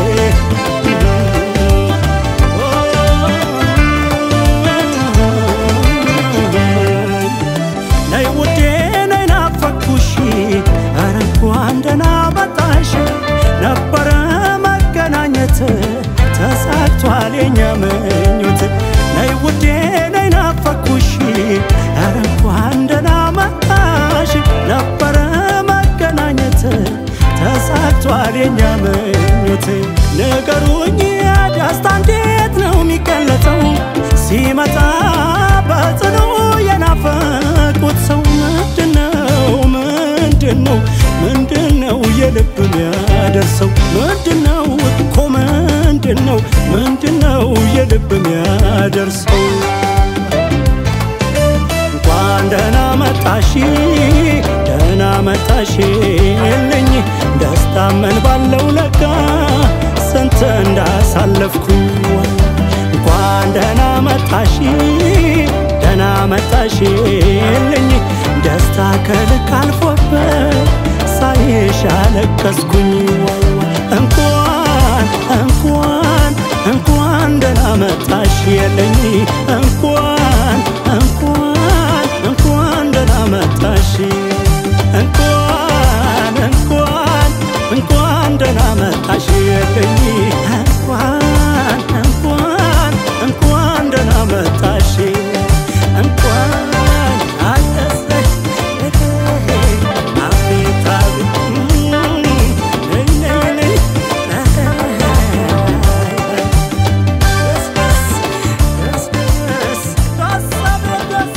ነይ ውዴ ነይ ናፈኩሽ ኧረ እንኳን ደህና መጣሽ ነበረ መገናኘት ተሳክቷል የኛ ምኞት ነይ ውዴ ነይ ናፈኩሽ ኧረ እንኳን ደህና መጣሽ ነበረ መገናኘት ተሳክቷል የኛ ምኞት ንገሩኝ ደስታ እንዴት ነው የሚገለጸው ሲመጣ በጽኑ የናፈቁት ሰው ምንድነው ምንድነው ምንድነው የልብ የሚያደርሰው ምንድነው እኮ ምንድነው ምንድነው የልብ የሚያደርሰው እንኳን ደህና መጣሽ ደህና መጣሽ የለኝ ደስታ ታመን ባለው ለካ ስንት እንዳሳለፍኩኝ እንኳን ደህና መጣሽ ደህና መጣሽ ልኝ ደስታ ከልክ አልፎበት ሳይሽ አለቀስኩኝ እንኳን እንኳን እንኳን ደህና መጣሽ የለኝ እንኳን እንኳን እንኳን ደህና መጣሽ እንኳን እንኳን እንኳን ደህና መጣሽ የለኝ እንኳን እንኳን እንኳን ደህና መጣሽ እንኳን አደሰሽ አቤት አቤት ነይ ነይ ነይ ደስ ደስ ደስ ደስ ደስ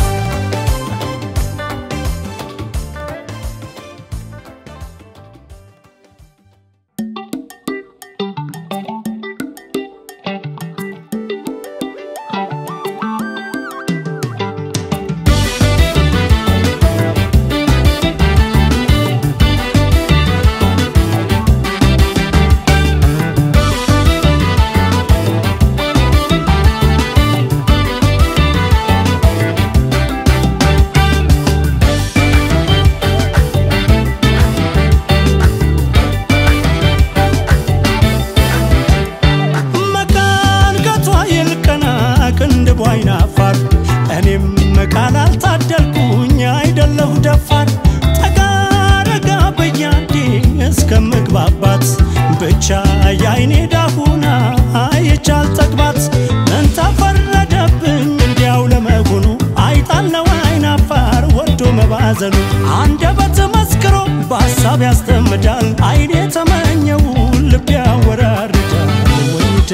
መካን ገቷ ይልቀና ቅንድቧ አይናፋር እኔም ቃል አልታደልኩኝ አይደለሁ ደፋር ጠጋ ረጋ በያንዴ እስከምግባባት ብቻ የአይኔ ዳሁና አይቻል ጠግባት ምን ተፈረደብኝ እንዲያው ለመሆኑ አይጣለው አይናፋር ወዶ መባዘኑ አንደበት መስክሮ በሀሳብ ያስጠምዳል አይኔ ተመኘው ልብ ያወራርዳል ወይደ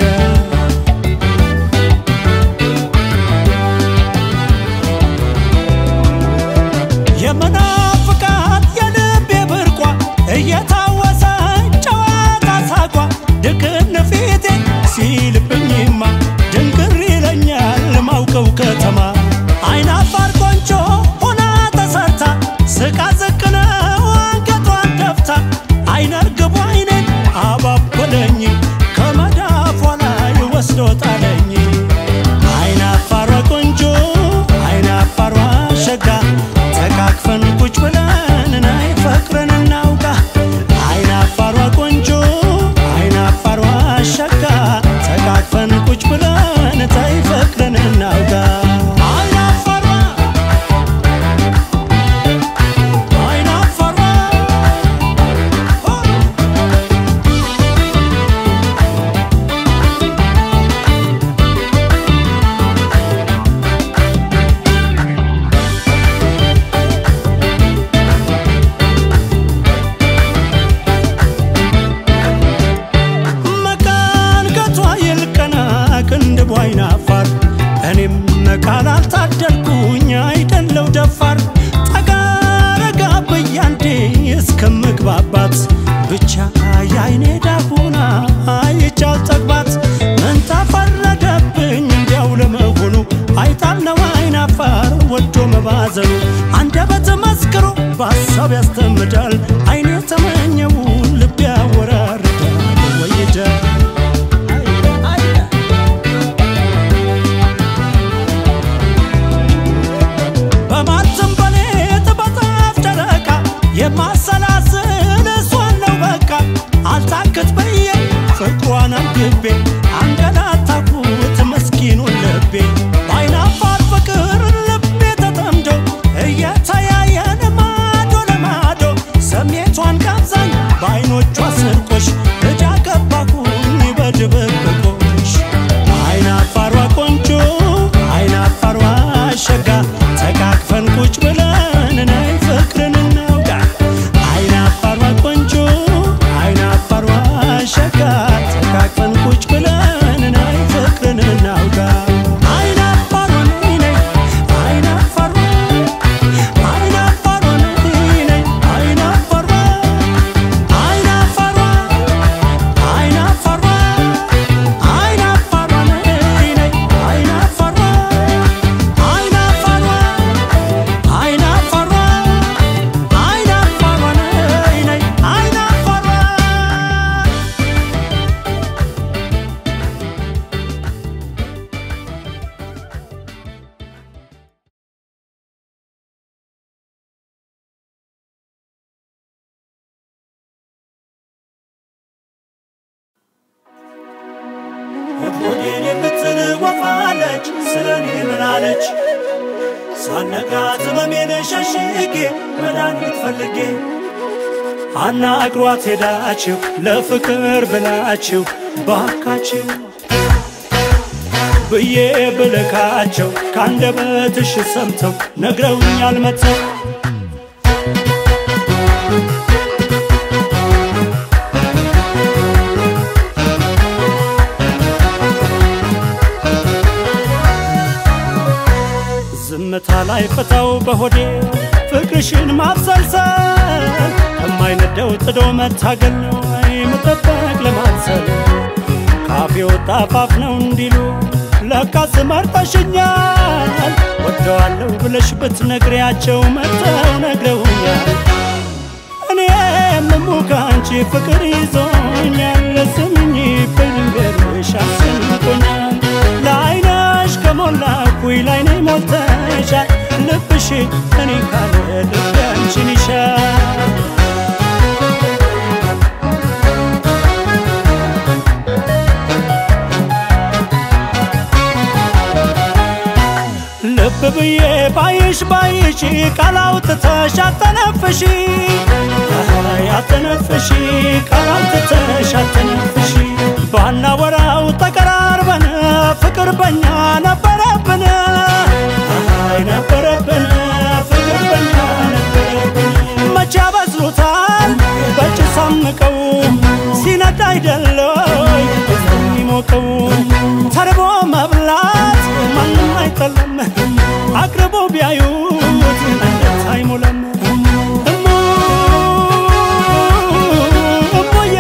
የመናፍቃት የልቤ ብርቋ እየታወሰ ጨዋታ ሳቋ ድቅን ፊቴ ሲልብኝማ ድንግር ይለኛል ማውቀው ከተማ አይናፋር ቆንጆ ሆና ተሰርታ ስቃ ዝቅነው አንገቷን ደፍታ አይነርግቡ አይኔን አባበለኝ ከመዳፏ ላይ ወስዶ ጣለኝ አይናፋሯ ቆንጆ አይናፋሯ ሸጋ ተቃቅፈን ቁጭ ብለን ናይ ፈቅረን እናውጋ አይናፋሯ ቆንጆ አይናፋሯ ሸጋ ተቃቅፈን ቁጭ ብለን ታይ ፈቅረን እናውጋ አይናፋሯ አይናፋሯ መቃን ገቷ ይልቀና ቅንድቧ አይናፋር እኔም ቃል አልታደልኩኝ አይደለው ደፋር ጠጋ ረጋ በያንዴ እስከምግባባት ብቻ የአይኔ ዳሁና አይቻል ጠግባት ምን ተፈረደብኝ እንዲያው ለመሆኑ አይጣል ነው አይናፋር ወዶ መባዘኑ አንደበት መስክሮ በሀሳብ ያስተምዳል አይኔ ተመኘው ልብ ያወራርዳል ወይደ በማትም በሌት በጣፍ ደረቃ የማሰላስል እሷን ነው በቃ አልታክት በየ ፍቅሯን አንግቤ አንገላታኩት መስኪኑን ልቤ በአይናፋር ፍቅር ልቤ ተጠምዶ እየተያየን ማዶ ለማዶ ስሜቷን ጋብዛኝ በአይኖቿ ስርቆሽ እጃ ገባኩኝ በድብብቆሽ አይናፋሯ ቆንጆ አይናፋሯ ሸጋ ተቃቅፈን ቁጭ ብለን ናይ ፍቅርን እናውጋ አይናፋሯ ቆንጆ አይናፋሯ ሸጋ ተቃቅፈን ቁጭ ብለን ናይ ወፋለች ስለ እኔ ምን አለች ሳነጋት ህመሜን ሸሽጌ መድኃኒት ፈልጌ አናግሯት ሄዳችሁ ለፍቅር ብላችሁ ባካችሁ ብዬ ብልካቸው ከአንደበትሽ ሰምተው ነግረውኛል መጥተው ዝምታ ላይ ፍታው በሆዴ ፍቅርሽን ማብሰልሰል ከማይነደው ጥዶ መታገል ነው አይ መጠበቅ ለማብሰል ካፌ ወጣ አፋፍ ነው እንዲሉ ለካስ መርጠሽኛል ወደዋለሁ ብለሽ ብትነግሪያቸው መጥተው ነግረውኛል እኔ የምሙ ከአንቺ ፍቅር ይዞኛል ስምኝ ብልንገርሽ አስንቆኛል ለአይነሽ ከሞላ ኩይ ላይኔ ሞልተሻል ልብሽ እኔ ካለ ልብ አንቺን ይሻል ልብ ብዬ ባይሽ ባይሽ ቃል አውጥተሽ አተነፍሺ አተነፍሺ ቃል አውጥተሽ አተነፍሺ ባናወራው ተቀራርበን ፍቅር በኛ ነበረብን አይ ነበረብን ፍቅር በኛ ነበረብን መቼ ያበስሉታል በጭስ አምቀው ሲነድ አይደለይ የሚሞቀው ተርቦ መብላት ማንም አይጠለም አቅርቦ ቢያዩት አንጀት አይሞላም እሙ እሙዬ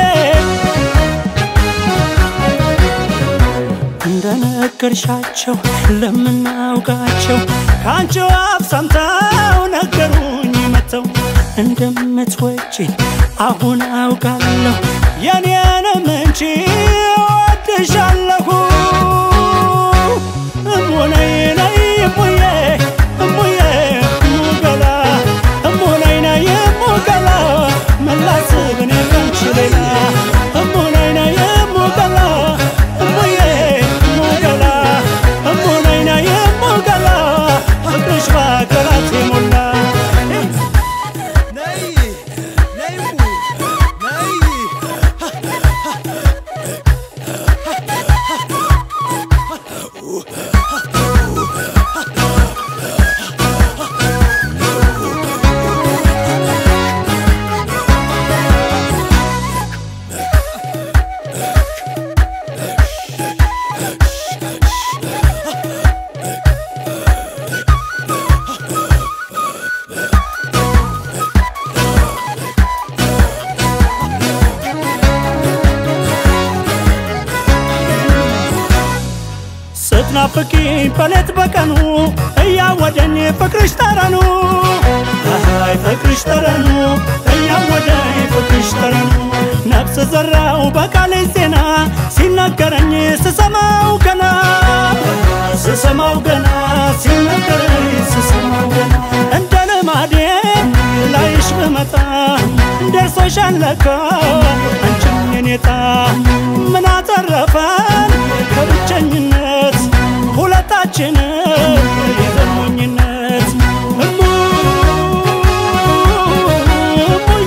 እንደነገርሻቸው ለምናውቃቸው ከአንቺ አፍ ሰምተው ነገሩኝ መተው እንደምትወጪኝ አሁን አውቃለሁ የኔንም እንጂ ወድሻለሁ እሙነይ ነይ እሙዬ እሙዬ እሙገላ እሙነይ ነይ እሙገላ መላስብ እኔ ካንቺ ሌላ እሙነይ ነይ እሙገላ እሙዬ እሙገላ እሙነይ ነይ እሙገላ ፍቅርሽ በአገራት የሞላ ነይ ነይ እሙ ነይ ስትናፍቂኝ በሌት በቀኑ እያወደኝ ፍቅርሽ ጠረኑ አይ ፍቅርሽ ጠረኑ እያወደኝ ፍቅርሽ ጠረኑ ነፍስ ዘራው በቃሌ ዜና ሲነገረኝ ስሰማው ገና ስሰማው ገና ሲነገረኝ ስሰማው ገና እንደ ልማዴ ላይሽ ብመጣ ደርሶሻል ለካ አንቺም የኔታ ምን አተረፈን ከብቸኝነት ሁለታችን የዘሞኝነት እሙ እሙዬ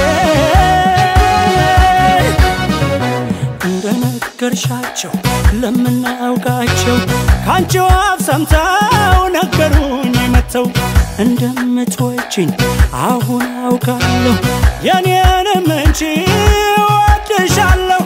እንደነገርሻቸው ለምናውቃቸው ከአንቺው አፍ ሰምተው ነገሩኝ መጥተው እንደምትወጪኝ አሁን አውቃለሁ የኔንም እንጂ ወድሻለሁ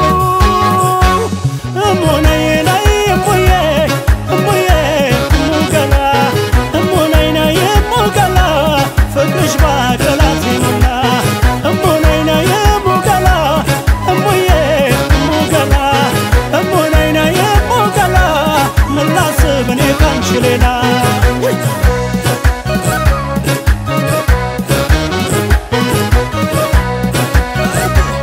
እሙነይ ነይ እሙዬ እሙዬ እሙገላ እሙነይ ነይ እሙገላ ፍቅርሽ ባገላት ይሞላ እሙነይ ነይ እሙገላ እሙዬ እሙገላ እሙነይ ነይ እሙገላ ምን ላስብ እኔ ካንቺ ሌላ ነይ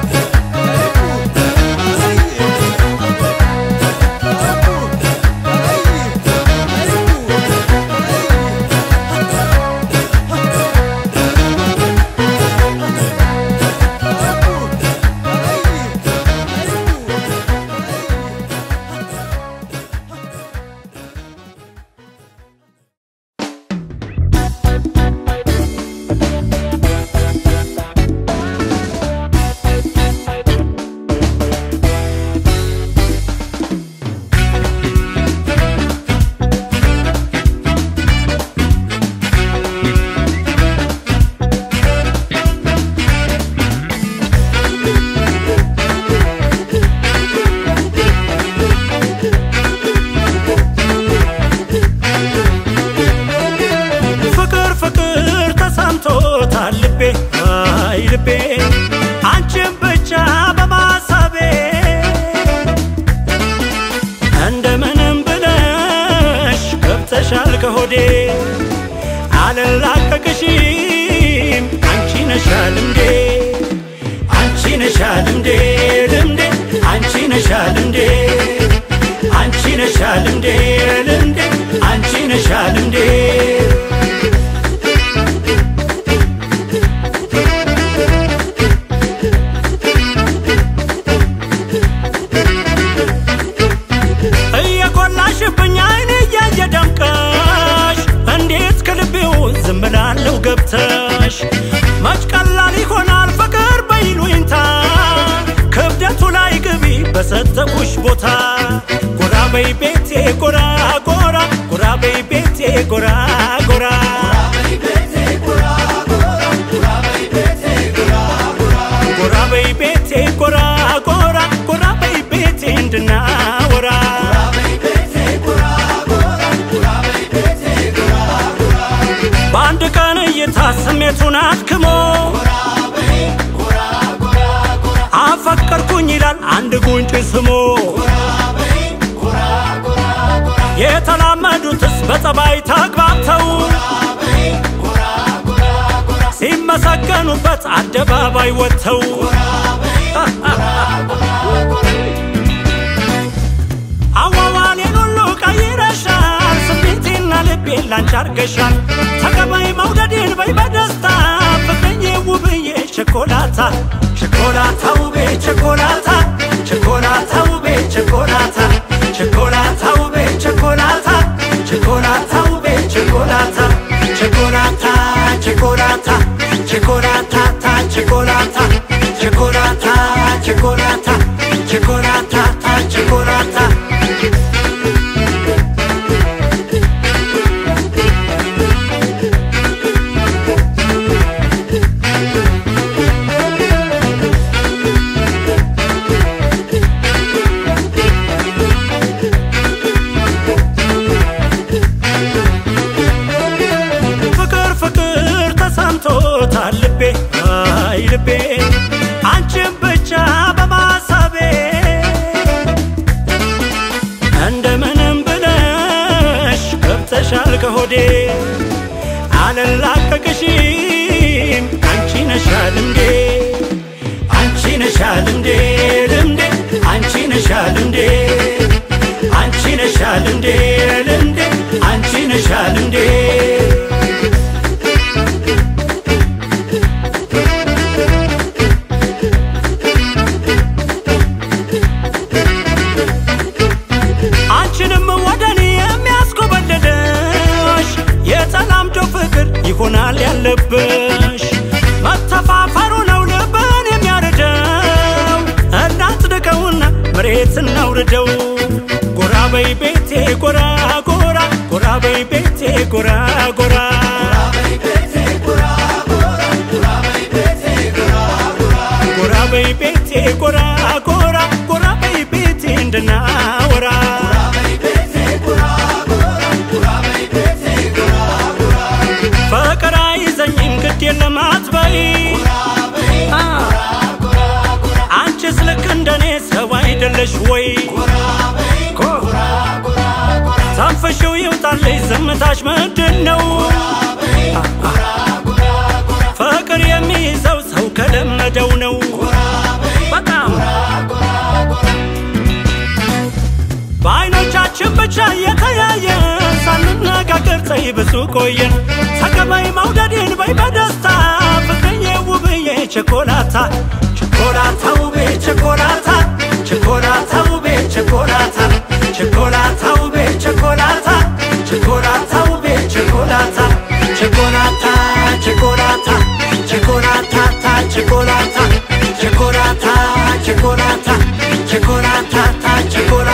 ነሻል እንዴ አንቺ ነሻል እንዴ ልምዴ አንቺ ነሻል እንዴ እየኮላሽብኝ አይኔ እያየ ደምቀሽ እንዴት ከልቤው ዝም ብላለሁ ገብተሽ መች ቀላል ይሆናል ፍቅር በይሉኝታ ክብደቱ ላይ ግቢ በሰጠኩሽ ቦታ ጎራ በይ ቤቴ ጎራ ጎራ ጎራ በይ ቤቴ ጎራ ጎራ ጎራ በይ ቤቴ ጎራ ጎራ ጎራ በይ ቤቴ እንድናወራ በአንድ ቀን እይታ ስሜቱን አድክሞ አፈቀርኩኝ ይላል አንድ ጉንጭ ስሞ የተላመዱትስ በጸባይ ተግባብተው ሲመሰገኑበት አደባባይ ወጥተው አዋዋሌን ሁሉ ቀይረሻል ስሜቴና ልቤን ላንቺ አርገሻል ተቀበይ መውደዴን በይ በደስታ ፍቅረኝ ውብዬ ቸኮላታ ቸኮላታ ውቤ ቸኮላታ ቸኮላታ ውቤ ቸኮላታ ቸኮላታ ውቤ ቸኮላታ ቸኮላታ ውቤ ቸኮላታ ቸኮላታ ቸኮላታ ቸኮላታ ታ ቸኮላታ ቸኮላታ ቸኮላታ ቸኮላታ ታ ቸኮላታ ፍቅር ፍቅር ተሰምቶታል ልቤ አይ ልቤ አንቺን ብቻ በማሰቤ እንደምንም ብለሽ ገብተሻል ከሆዴ አልላቀቅሽም አንቺ ነሻል እንዴ አንቺ ነሻል እንዴ ልምዴ አንቺ ነሻል እንዴ አንቺ ነሻል እንዴ ልምዴ አንቺ ነሻል እንዴ አንቺንም ወደኔ የሚያስኮበልልሽ የተላምዶ ፍቅር ይሆናል ያለብሽ መተፋፈሩ ነው ልብን የሚያርደው እናጽድቀውና መሬት እናውርደው ጎራ በይ ቤቴ ጎራ ጎራ ጎራ በይ ቤቴ ጎራ ጎራ ጎራ በይ ቤቴ ጎራ ጎራ ጎራ በይ ቤቴ እንድናወራ ፍቅር አይዘኝም ግድ የለም አትበይ አ፣ አንቺስ ልክ እንደኔ ሰው አይደለሽ ወይ ኮ- ተንፍሺው ይውጣልሽ ዝምታሽ ምንድን ነው አ፣ አ፣ ፍቅር የሚይዘው ሰው ከለመደው ነው በጣም በአይኖቻችን ብቻ እየተያየን ሳንነጋገር ፀይ ብዙ ቆየን ተቀበይ መውደዴን በይ በደስታ ፍቅርዬ ውብዬ ቸኮላታ ቸኮላታ ውቤ ቸኮላታ ቸኮላታ ውቤ ቸኮላታ ቸኮላታ ውቤ ቸኮላታ ቸኮላታ ውቤ ቸኮላታ ቸኮላታ ቸኮላታ ቸኮላታ ታ ቸኮላታ ቸኮላታ ቸኮላታ ቸኮላታ ታ ቸኮላታ